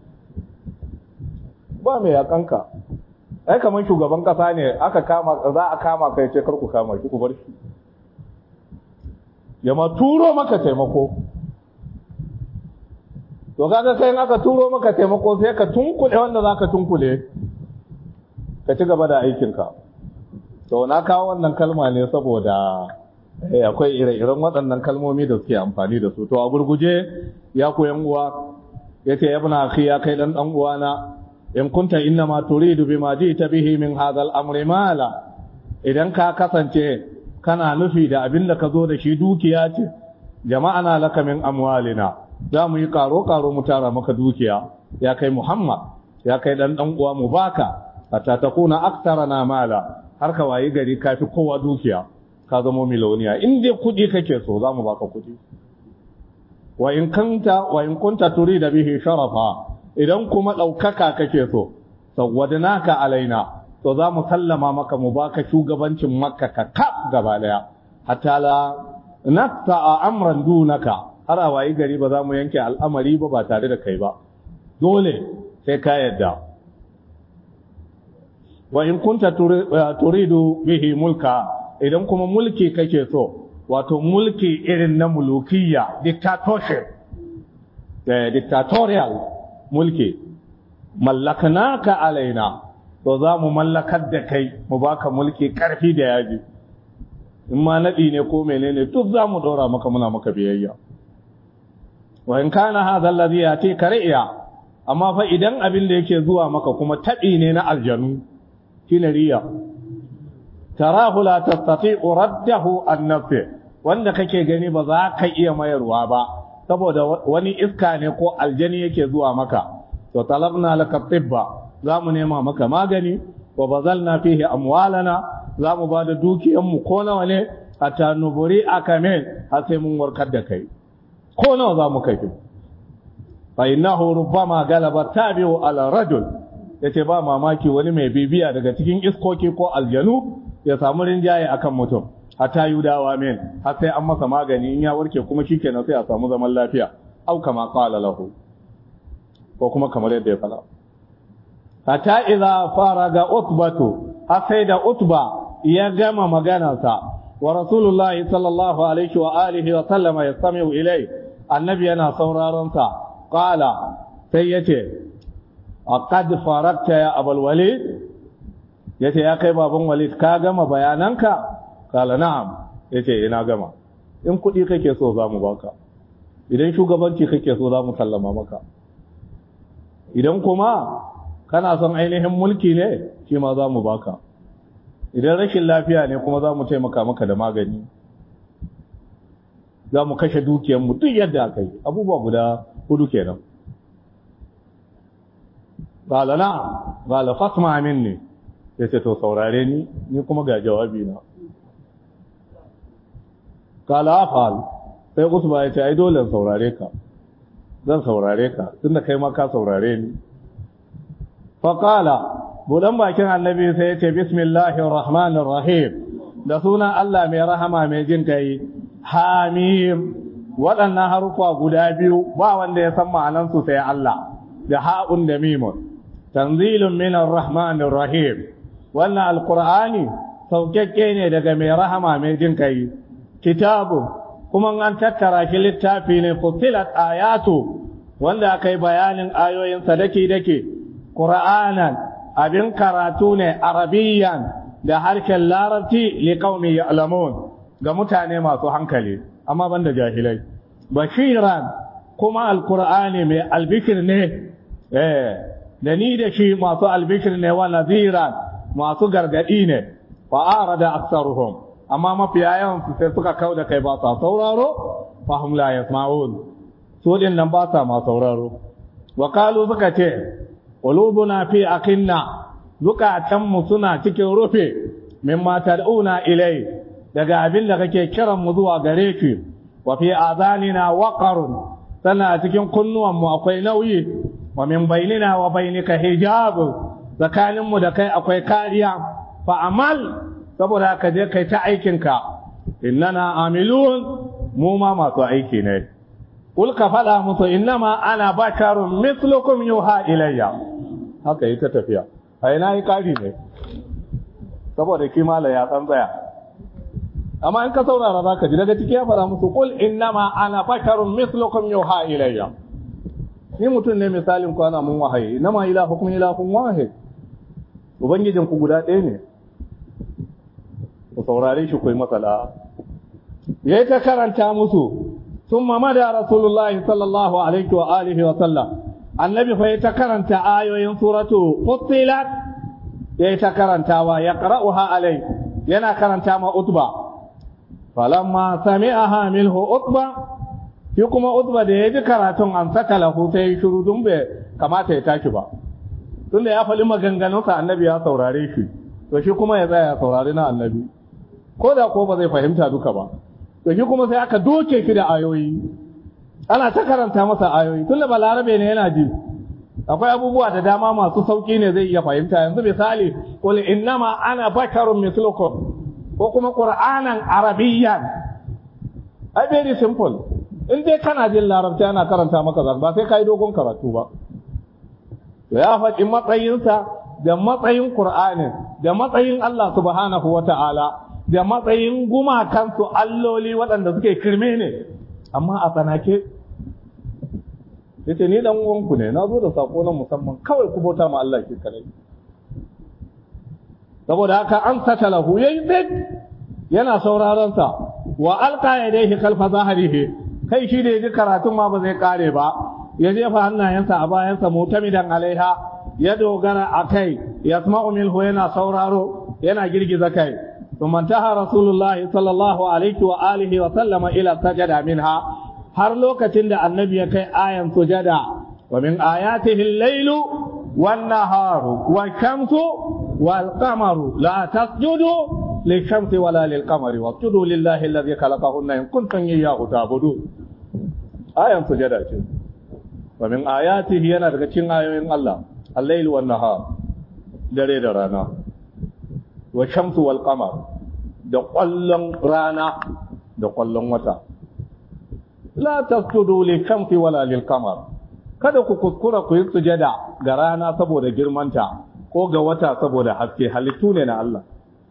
ba mai yakanka ai kamar shugaban kasa ne aka kama za a kama kai ce kar ku kama shi ku bar shi ya ma turo maka taimako to kaga kai aka turo maka taimako sai ka tunkule wanda zaka tunkule ka ci gaba da aikinka to na kawo wannan kalma ne saboda akwai ire-iren waɗannan kalmomi da suke amfani da su to a gurguje ya koyan uwa yace ibna akhi ya kai dan dan uwana in kunta inna ma turidu bima jita bihi min hadha al-amri mala idan ka kasance kana nufi da abin da ka zo da shi dukiya ce jama'a na laka min amwalina za mu yi karo karo mu tara maka dukiya ya kai muhammad ya kai dan dan uwa mu baka hatta takuna aktarana mala har ka wayi gari kafi kowa dukiya ka zama miloniya in dai kudi kake so za mu baka kudi wa in kanta wa in kunta turida bihi sharafa idan kuma ɗaukaka kake so sawwadnaka alaina to za mu sallama maka mu baka shugabancin makka ka kaf gaba daya hatta la naqta amran dunaka har a wayi gari ba za mu yanke al'amari ba ba tare da kai ba dole sai ka yadda wa in kunta turidu bihi mulka idan kuma mulki kake so wato mulki irin na mulukiyya dictatorship eh dictatorial mulki mallakanaka alaina to za mu mallakar da kai mu baka mulki karfi da yaji in ma nadi ne ko menene duk za mu dora maka muna maka biyayya wa in kana hadha alladhi yati kariya amma fa idan abin da yake zuwa maka kuma tabi ne na aljanu shine riya tarahu la tastati'u raddahu an nafi wanda kake gani ba za ka iya mayarwa ba saboda wani iska ne ko aljani yake zuwa maka to talabna laka tibba za mu nema maka magani wa bazalna fihi amwalana za mu bada dukiyan mu ko nawa ne hatta nuburi akamin har sai mun warkar da kai ko nawa za mu kai fa innahu rubbama galaba tabi'u ala rajul yace ba mamaki wani mai bibiya daga cikin iskoki ko aljanu ya samu rinjaye akan mutum hatta yudawa min har sai an masa magani in ya warke kuma shikenan sai a samu zaman lafiya au kama qala lahu ko kuma kamar yadda ya fada hatta idza faraga utbatu har sai da utba ya gama maganarsa wa rasulullahi sallallahu alaihi wa alihi wa sallama yastami'u ilai annabi yana sauraron sa qala sai yace aqad farakta ya abul walid yace ya kai baban walid ka gama bayananka kala na'am yace ina gama in kuɗi kake so za mu baka idan shugabanci kake so za mu sallama maka idan kuma kana son ainihin mulki ne shi ma za mu baka idan rashin lafiya ne kuma za mu taimaka maka da magani za mu kashe dukiyarmu duk yadda aka yi abubuwa guda hudu kenan Gala na, gala fasma amin ne, ya ce to saurare ni, ni kuma ga jawabi na. Gala afal, sai Usma ya ce, ai dole saurare ka, zan saurare ka, tun da kai ma ka saurare ni. Faƙala, buɗan bakin annabi sai ya ce, Bismillahir Rahmanir Rahim, da sunan Allah mai rahama mai jin kai, Hamim, waɗannan harufa guda biyu ba wanda ya san ma'anansu sai Allah, da ha'un da mimun. tanzilun minar rahmanir rahim wannan alqur'ani saukakke ne daga mai rahama mai jin kai kitabu kuma an tattara shi littafi ne fusilat ayatu wanda aka yi bayanin ayoyin sadaki dake qur'anan abin karatu ne arabiyan da harshen larabci liqaumi ya'lamun ga mutane masu hankali amma banda jahilai bashiran kuma alqur'ani mai albishir ne eh da ni da shi masu albishir ne wa naziran masu gargadi ne fa arada aktsaruhum amma mafiya yawan su sai suka kauda kai ba sa sauraro fa hum la yasma'un su din nan ba sa ma sauraro wa qalu suka ce qulubuna fi akinna zukatan mu suna cikin rufe mimma tad'una ilai daga abin da kake kiran mu zuwa gare ki wa fi azanina waqarun sana cikin kunnuwan mu akwai nauyi wa min bainina wa bainika hijab tsakanin mu da kai akwai kariya fa amal saboda ka je kai ta aikin ka innana amilun mu ma masu aiki ne kul ka faɗa musu innama ana basharun mislukum yuha ilayya haka yi ta tafiya a ina yi ƙari ne saboda kimala ya san tsaya amma in ka saurara za ka ji daga ciki ya faɗa musu kul innama ana basharun mislukum yuha ilayya ni mutum ne misalin ku ana mun wahayi innama ilahukum ilahun wahid ubangijin ku guda ɗaya ne ku saurare shi ku yi matsala yayi ta karanta musu ثم مدى رسول الله صلى الله عليه وآله وسلم النبي فيتكرنت آية سورة فصلت يتكرنت ويقرأها عليه ينا كرنت ما أطبع فلما سمعها منه أطبع يقوم أطبع da ya ji karatun an saka lahu sai shiru dun bai kamata ya tashi ba tunda ya faɗi maganganunsa annabi ya saurare shi to shi kuma ya tsaya ya saurari na annabi ko da ko ba zai fahimta duka ba to shi kuma sai aka doke shi da ayoyi ana ta karanta masa ayoyi tunda balarabe ne yana ji akwai abubuwa da dama masu sauki ne zai iya fahimta yanzu misali qul innama ana basharun mislukum ko kuma qur'anan arabiyyan ai very simple in dai kana jin larabci ana karanta maka ba sai kai dogon karatu ba to ya faɗi matsayinsa da matsayin qur'anin da matsayin Allah subhanahu wata'ala da matsayin gumakansu alloli waɗanda suke kirme ne amma a tsanake ya ce ni ɗan uwanku ne na zo da saƙo na musamman kawai ku bauta ma Allah ke kare saboda haka an sata lahu ya yi tsit yana sauraron sa wa alqa yadayhi kalfa zahrihi kai shi da ji karatun ma ba zai kare ba ya jefa hannayensa a bayansa mutamidan alaiha ya dogara a kai yasma'u minhu yana sauraro yana girgiza kai ثم انتهى رسول الله صلى الله عليه وآله وسلم إلى السجدة منها har lokacin da annabi ya kai ayan sujada wa min ayatihi al-lailu wan-naharu wash-shamsu wal-qamaru la tasjudu lish-shamsi wala lil-qamari wasjudu lillahi alladhi khalaqahunna in kuntum iyyahu ta'budun ayan sujada ce wa min ayatihi yana daga cikin ayoyin Allah al-lailu wan-nahar dare da rana wa shamsu wal qamar da ƙwallon rana da ƙwallon wata la tasjudu li shamsi wala lil qamar kada ku kuskura ku yi sujada ga rana saboda girmanta ko ga wata saboda haske halittu ne na Allah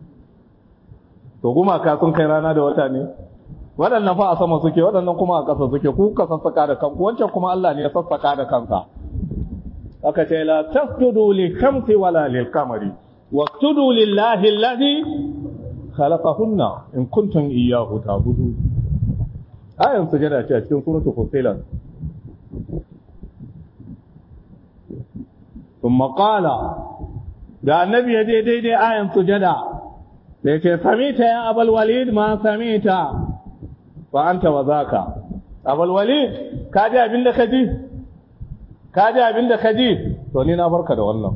to gumaka sun kai rana da wata ne waɗannan fa a sama suke waɗannan kuma a ƙasa suke ku ka sassaka da kanku wancan kuma Allah ne ya sassaka da kansa aka ce la tasjudu li shamsi wala lil qamari wasjudu lillahi alladhi khalaqahunna in kuntum iyyahu ta'budun ayan sujada ce a cikin suratul fusilat thumma qala da annabi ya je daidai ayan sujada da yake samita ya abul walid ma samita fa anta wa zaka abul walid ka ji abin da ka ji ka ji abin da ka ji to ni na barka da wannan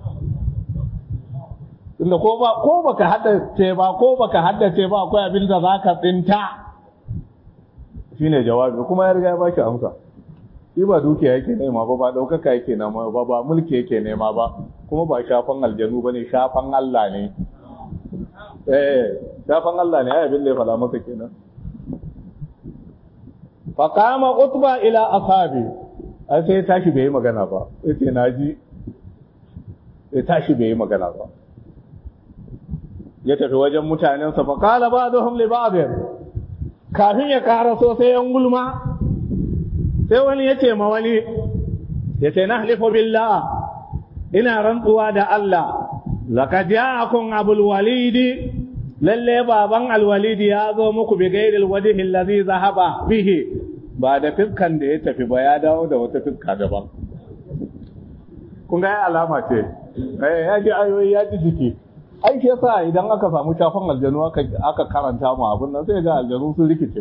tunda ko ba ko baka haddace ba ko baka haddace ba akwai abin da zaka tsinta shine jawabi kuma ya riga ya baki amsa shi ba dukiya yake nema ba ba daukaka yake nema ba ba mulki yake nema ba kuma ba shafan aljanu bane shafan Allah ne eh shafan Allah ne ai abin da ya fada maka kenan fa qama utba ila ashabi ai sai tashi bai yi magana ba yace naji sai tashi bai yi magana ba ya tafi wajen mutanensa fa qala ba'dhum li ba'd kafin ya karaso sai yan gulma sai wani ya ce ma wani ya ce na halifu billah ina rantsuwa da Allah laqad ja'akum abul walidi lalle baban alwalidi ya zo muku bi gairil wajhi allazi zahaba bihi ba da fiskan da ya tafi ba ya dawo da wata fiska daban kun ga alama ce eh ya ji ayoyi ya ji jiki ai shi yasa idan aka samu shafan aljanu aka karanta mu abin nan sai ga aljanu sun rikice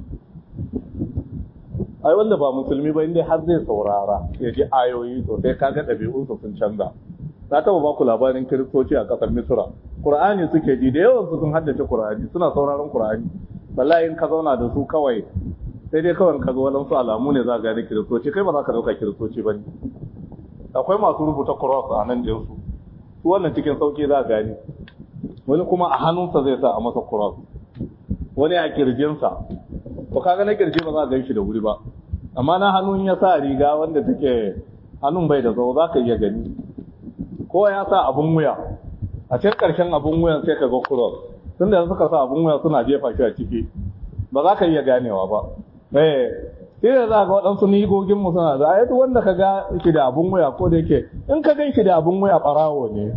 ai wanda ba musulmi ba inda har zai saurara ya ji ayoyi to sai kaga ɗabi'unsu sun canza na taɓa ba ku labarin kiristoci a ƙasar misra qur'ani suke ji da yawan su sun haddace qur'ani suna sauraron qur'ani wallahi in ka zauna da su kawai sai dai kawai ka ga wadansu alamu ne za ka gane kiristoci kai ba za ka dauka kiristoci ba ne akwai masu rubuta cross a nan ɗinsu su wannan cikin sauki za a gani wani kuma a hannunsa zai sa a masa cross wani a kirjinsa ko kaga na kirji ba za ka ganshi da wuri ba amma na hannun ya sa riga wanda take hannun bai da tsawo za ka iya gani ko ya sa abun wuya a cikin ƙarshen abun wuyan sai ka ga cross tun da suka sa abun wuya suna jefa shi a ciki ba za ka iya ganewa ba eh sai da za ka waɗansu nigogin mu suna da ayatu wanda ka ga shi da abun wuya ko da yake in ka gan shi da abun wuya ɓarawo ne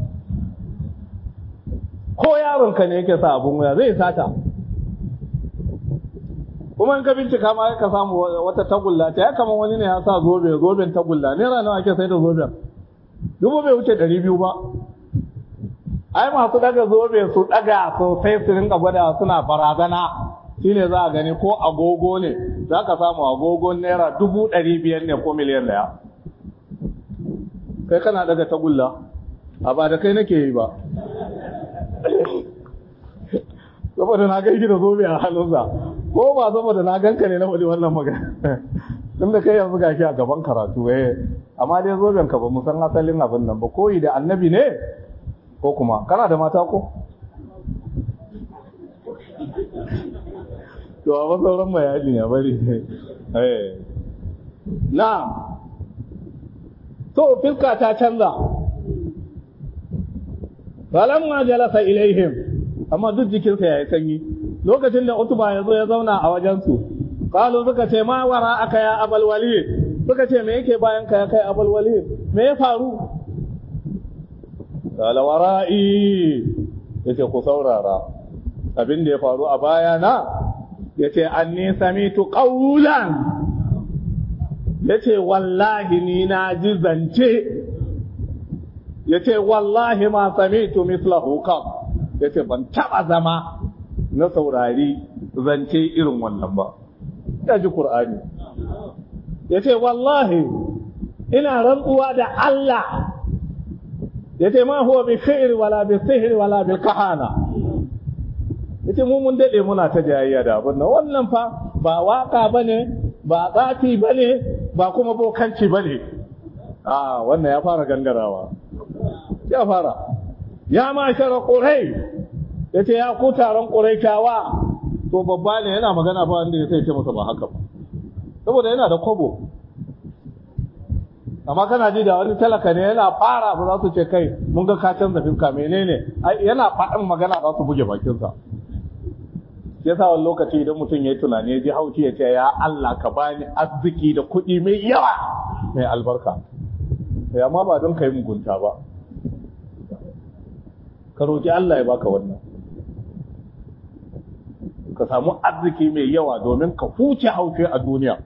ko yaron ka ne yake sa abun wuya zai sata kuma in ka bincika ma ka samu wata tagulla ta ya kama wani ne ya sa zobe zoben tagulla naira nawa ake sai da zoben dubu bai wuce ɗari biyu ba ai masu daga zobe su daga sosai su rinka gwada suna barazana shine za a gani ko agogo ne za ka samu agogon naira dubu ɗari biyar ne ko miliyan ɗaya kai kana daga tagulla a ba da kai nake yi ba saboda na gaiki da zobe a hannunsa ko ba saboda na ganka ne na wani wannan magana tun da kai yanzu gashi a gaban karatu eh amma dai zoben ka ba mu san asalin abin nan ba koyi da annabi ne ko kuma kana da mata ko to a sauran bayani ya bari eh na to fiska ta canza falamma jalasa ilaihim amma duk jikinsa ya yi sanyi lokacin da utuba ya zo ya zauna a wajensu kalu suka ce ma wara aka ya abal walid suka ce me yake bayan ka ya kai abal walid me ya faru kala wara'i yace ku saurara abin da ya faru a baya na yace anni samitu qawlan yace wallahi ni na ji zance yace wallahi ma samitu mithlahu qab yace ban taba zama na saurari zance irin wannan ba ya ji qur'ani yace wallahi ina rantsuwa da Allah yace ma huwa bi shi'r wala bi sihr wala bil kahana yace mu mun dade muna ta jayayya da abin nan wannan fa ba waka bane ba tsafi bane ba kuma bokanci bane a wannan ya fara gangarawa ya fara ya ma shara qurai yace ya ku taron quraishawa to babba ne yana magana ba wanda ya sai ce masa ba haka ba saboda yana da kobo amma kana ji da wani talaka ne yana fara ba za su ce kai mun ga ka canza fiska menene yana faɗin magana za su buge bakinsa ya sa wani lokaci idan mutum ya yi tunani ya ji haushi ya ce ya Allah ka bani arziki da kuɗi mai yawa mai albarka sai amma ba don ka yi mugunta ba ka roƙi Allah ya baka wannan ka samu arziki mai yawa domin ka huce haushi a duniya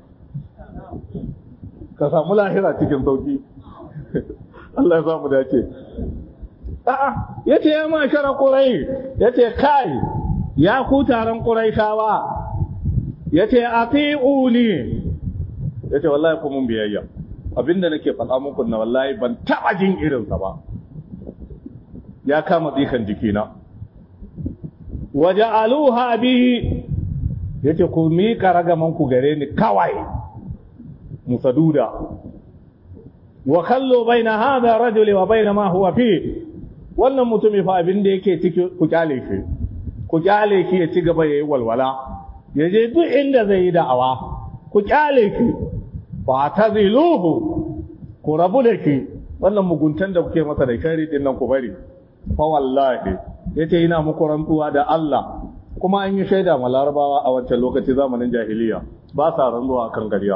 ka samu lahira cikin sauki Allah ya samu dace a'a yace ya ma shara qurai yace kai ya ku taron quraishawa yace atiuni yace wallahi ku mun biyayya abinda nake faɗa muku na wallahi ban taba jin irin sa ba ya kama tsikan jikina waja'aluha bi yace ku miƙa ragaman ku gare ni kawai musaduda wa kallo baina hadha rajul wa baina ma huwa fi wannan mutumi fa abin da yake ciki ku kyale shi ku kyale shi ya ci gaba yayi walwala ya je duk inda zai yi da'awa ku kyale shi fa taziluhu ku rabu da shi wannan muguntan da kuke masa da shari din nan ku bari fa wallahi yace ina muku rantsuwa da Allah kuma an yi shaida ma larabawa a wancan lokaci zamanin jahiliya ba sa rantsuwa kan gariya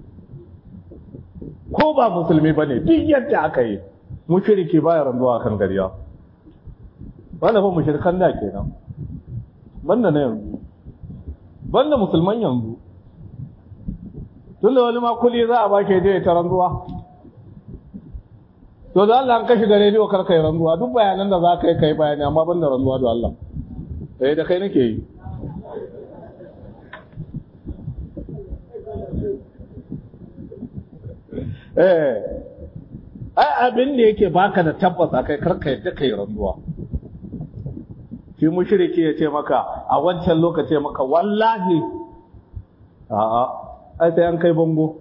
ko ba musulmi ba ne duk yadda aka yi mushriki ba ya rantsuwa kan gariya wanda fa mushrikan da kenan banda na yanzu banda musulman yanzu tun da wani makuli za a bake je ta rantsuwa to da Allah an kashi da rediyo kar kai rantsuwa duk bayanan da za ka yi kai bayani amma banda rantsuwa da Allah eh da kai nake yi eh ai abin da yake baka da tabbas akai karka yadda kai rantsuwa shi mushriki ya ce maka a wancan lokaci maka wallahi a'a ai sai an kai bango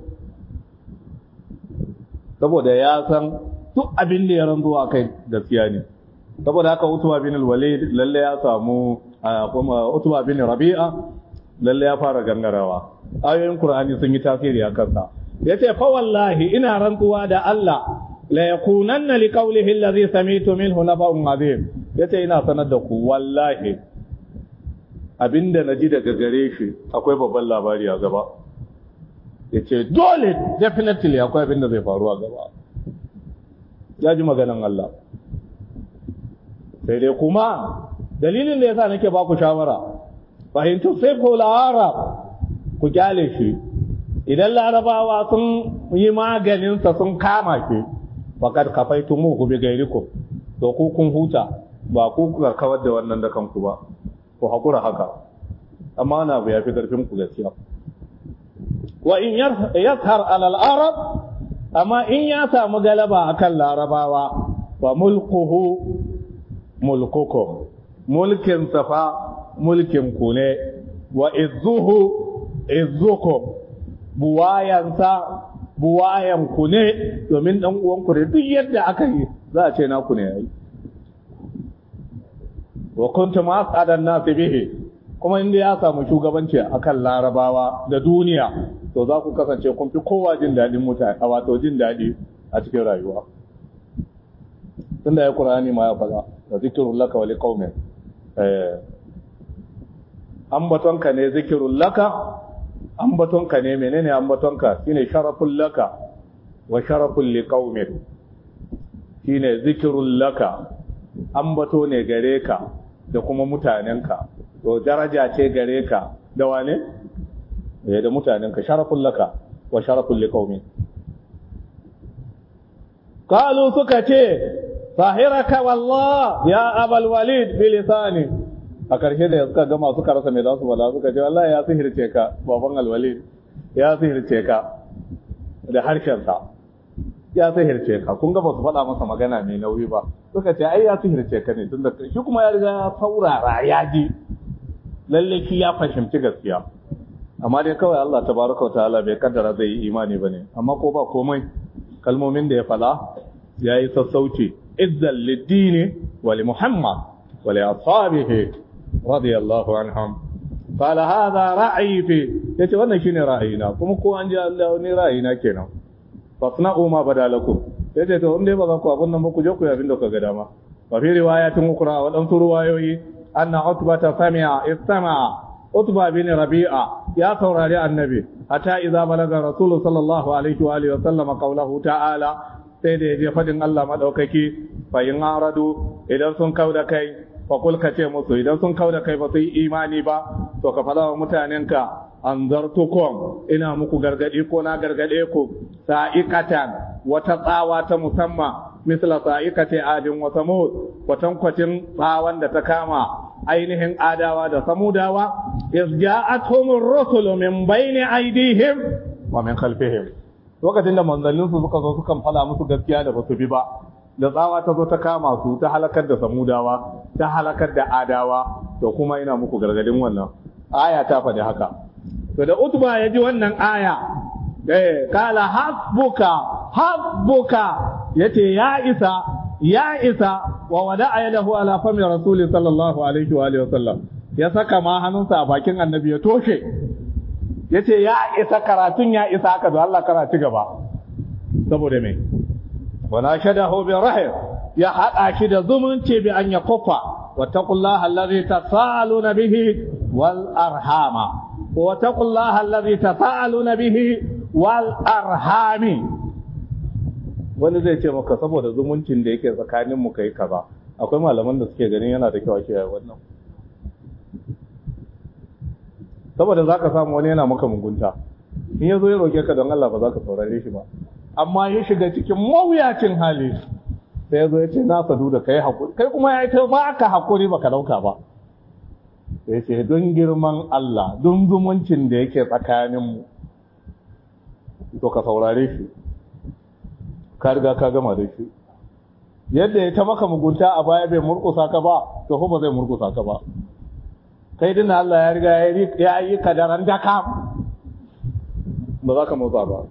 saboda ya san duk abin da ya rantsuwa kai gaskiya ne saboda haka utuba bin al-walid lalle ya samu kuma Utba bin Rabi'a lalle ya fara gangarawa ayoyin Qur'ani sun yi tasiri a kansa yace fa wallahi ina rantsuwa da Allah la yakunanna liqawlihi alladhi sami'tu minhu naba'un azim yace ina sanar da ku wallahi abinda naji daga gare shi akwai babban labari a gaba yace dole definitely akwai abinda zai faru a gaba ya ji maganan Allah sai dai kuma dalilin da yasa nake baku shawara fahimtu sai ko arab ku kyale shi idan larabawa sun yi maganinsa sun kama shi faƙad kafaitu mu ku bi gairiku to ku kun huta ba ku kuka kawar da wannan da kanku ba ku haƙura haka amma na abu ya fi ƙarfin ku gaskiya wa in yashar alal arab amma in ya samu galaba akan larabawa wa mulkuhu mulkukum mulkin safa mulkin ku ne wa izzuhu izzukum buwayansa buwayan ku ne domin dan uwan ku ne duk yadda aka yi za a ce naku ne yayi wa kuntum as'adan nas bihi kuma inda ya samu shugabanci akan larabawa da duniya to za ku kasance kun fi kowa jin daɗin mutane a wato jin daɗi a cikin rayuwa tunda ya qur'ani ma ya faɗa da zikrul laka wa liqaumin eh ambatonka ne zikirul laka ambatonka ne menene ambatonka shine sharaful laka wa sharaful liqaumin shine zikirul laka ambato ne gare ka da kuma mutanenka to daraja ce gare ka da wane eh da mutanenka sharaful laka wa sharaful liqaumin qalu suka ce sahiraka wallah ya abal walid bilisani a ƙarshe da suka gama suka rasa mai za su bala suka ce wallahi ya sihirce ka baban alwalid ya sihirce ka da harshensa ya sihirce ka kun ga ba su faɗa masa magana mai nauyi ba suka ce ai ya sihirce ka ne tunda shi kuma ya riga ya saurara ya ji lalle shi ya fahimci gaskiya amma dai kawai Allah tabaraka wa ta'ala bai kaddara zai yi imani bane amma ko ba komai kalmomin da ya fala ya yi sassauci izzan liddini wa li muhammad wa li ashabihi radiyallahu anhum qala hadha ra'yi fi yace wannan shine ra'ayina kuma ko an ji Allah ne ra'ayina kenan fasna'u ma badalakum yace to in dai ba za ku abun nan ba ku je ku abin da ku ga dama wa fi riwayatin ukra wa dan ruwayoyi anna utba ta sami'a istama'a utba bin rabi'a ya saurari annabi hatta idza balaga rasulu sallallahu alaihi wa alihi wa sallam qawluhu ta'ala sai da yaje fadin Allah madaukaki fa in aradu idan sun kauda kai fa kul ka ce musu idan sun kauda kai ba su yi imani ba to ka fada wa mutanenka anzartukum ina muku gargadi ko na gargade ku sa'iqatan wata tsawa ta musamman misla sa'iqati adin wa samud kwatankwacin tsawon da ta kama ainihin adawa da samudawa iz ja'atuhumur rusulu min bayni aydihim wa min khalfihim lokacin da manzannin su suka zo sukan fada musu gaskiya da basu bi ba da tsawa ta zo ta kama su ta halakar da samudawa ta halakar da adawa to kuma ina muku gargadin wannan aya ta faɗi haka to da utba ya ji wannan aya eh kala hasbuka hasbuka yace ya isa ya isa wa wada'a yadahu ala fami rasuli sallallahu alaihi wa alihi wasallam ya saka ma hannunsa a bakin annabi ya toshe yace ya isa karatun ya isa haka da Allah karatu gaba saboda me wana shadahu bi rahim ya hada shi da zumunci bi an yakufa wattaqullaha allazi tasaaluna bihi wal arhama wattaqullaha allazi tasaaluna bihi wal arhami wani zai ce maka saboda zumuncin da yake tsakanin mu kai kaza akwai malaman da suke ganin yana da kyau ake wannan saboda zaka samu wani yana maka mugunta in yazo ya roke ka don Allah ba za ka saurare shi ba amma ya shiga cikin mawuyacin hali sai yazo ya ce na sadu da kai hakuri kai kuma ya ta ba ka hakuri baka dauka ba sai ce don girman Allah don zumuncin da yake tsakanin mu to ka saurare shi ka riga ka gama da shi yadda ya ta maka mugunta a baya bai murkusa ka ba to ba zai murkusa ka ba kai dina Allah ya riga ya yi kadaran daka ba za ka motsa ba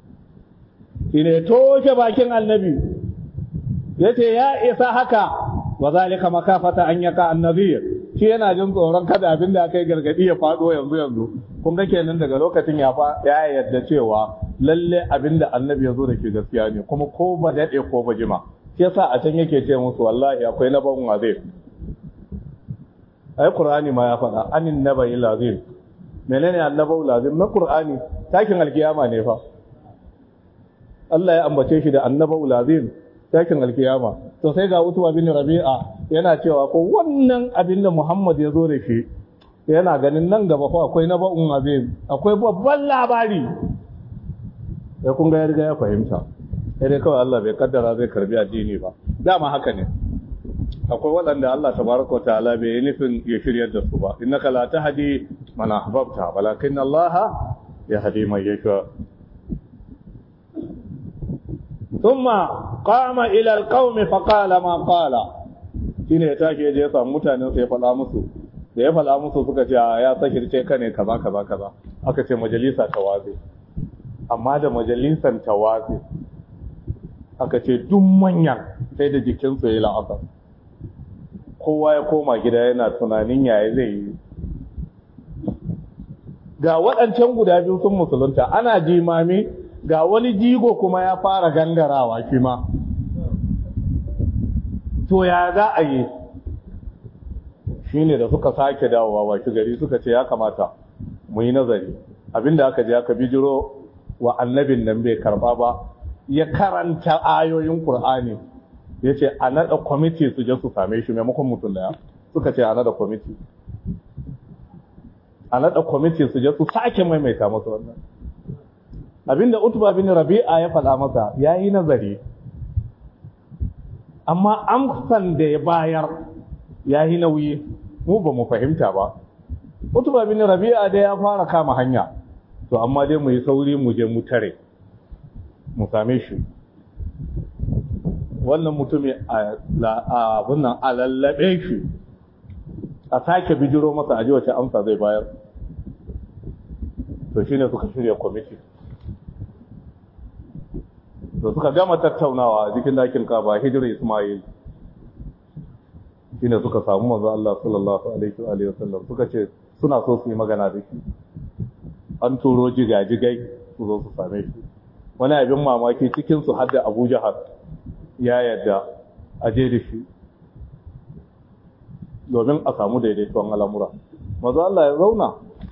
shi ne toshe bakin annabi ya ce ya isa haka wa zalika makafata an yaka annabiyir shi yana jin tsoron kada abin da aka yi gargadi ya fado yanzu yanzu kun ga kenan daga lokacin ya fa ya yarda cewa lalle abin da annabi ya zo da ke gaskiya ne kuma ko ba daɗe ko ba jima shi yasa a can yake ce musu wallahi akwai na ban wazir ai qur'ani ma ya faɗa anin nabai lazim menene annabau lazim na qur'ani takin alkiyama ne fa Allah ya ambace shi da annabau lazim takin alkiyama to sai ga utuba bin rabi'a yana cewa ko wannan abin da Muhammad ya zo da shi yana ganin nan gaba fa akwai na ba'un azim akwai babban labari sai kun ga ya riga ya fahimta sai dai kawai Allah bai kaddara zai karbi addini ba dama haka ne akwai waɗanda Allah tabaraka ta'ala bai yi nufin ya shiryar da su ba innaka la tahdi man ahbabta walakin Allah yahdi man yasha ثم قام الى القوم فقال ما قال shine ya tashi ya je ya samu mutanen sai ya faɗa musu da ya faɗa musu suka ce ya sakirce ka ne kaza kaza kaza aka ce majalisa ta waze amma da majalisan ta waze aka ce duk manyan sai da jikinsu ya la'asar kowa ya koma gida yana tunanin yaya zai yi ga waɗancan guda biyu sun musulunta ana jimami ga wani jigo kuma ya fara gangarawa shi ma to ya za a yi shi ne da suka sake dawowa waki gari suka ce ya kamata mu yi nazari abinda aka je aka bijiro wa annabin nan bai karba ba ya karanta ayoyin Kur'ani ya ce a naɗa kwamiti su je su same shi maimakon mutum daya suka ce a naɗa kwamiti a naɗa kwamiti su je su sake maimaita masa wannan abinda utuba bin rabi'a ya faɗa masa ya yi nazari amma amsan da ya bayar ya yi nauyi mu ba mu fahimta ba utuba bin rabi'a da ya fara kama hanya to amma dai mu yi sauri mu je mu tare mu same shi wannan mutumi a nan a lallabe shi a sake bijiro masa aji wace amsa zai bayar to shine suka shirya kwamiti da suka gama tattaunawa a jikin dakin kaba hijirar ismail shine suka samu manzo Allah sallallahu alaihi wa alihi wasallam suka ce suna so su yi magana da shi an turo jigajigai su zo su same shi wani abin mamaki cikin su hadda Abu Jahal ya yadda a je da shi domin a samu daidaituwan al'amura manzo Allah ya zauna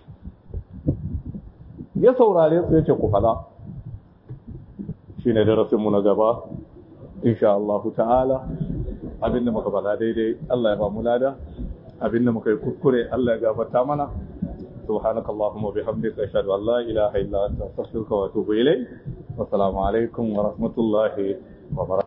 ya saurare su yace ku fada shine darasinmu na gaba insha Allah ta'ala abinda muka faɗa daidai Allah ya ba mu lada abinda muka yi kuskure Allah ya gafarta mana سبحانك اللهم وبحمدك أشهد أن لا إله إلا أنت أستغفرك وأتوب إليك والسلام عليكم ورحمة الله وبركاته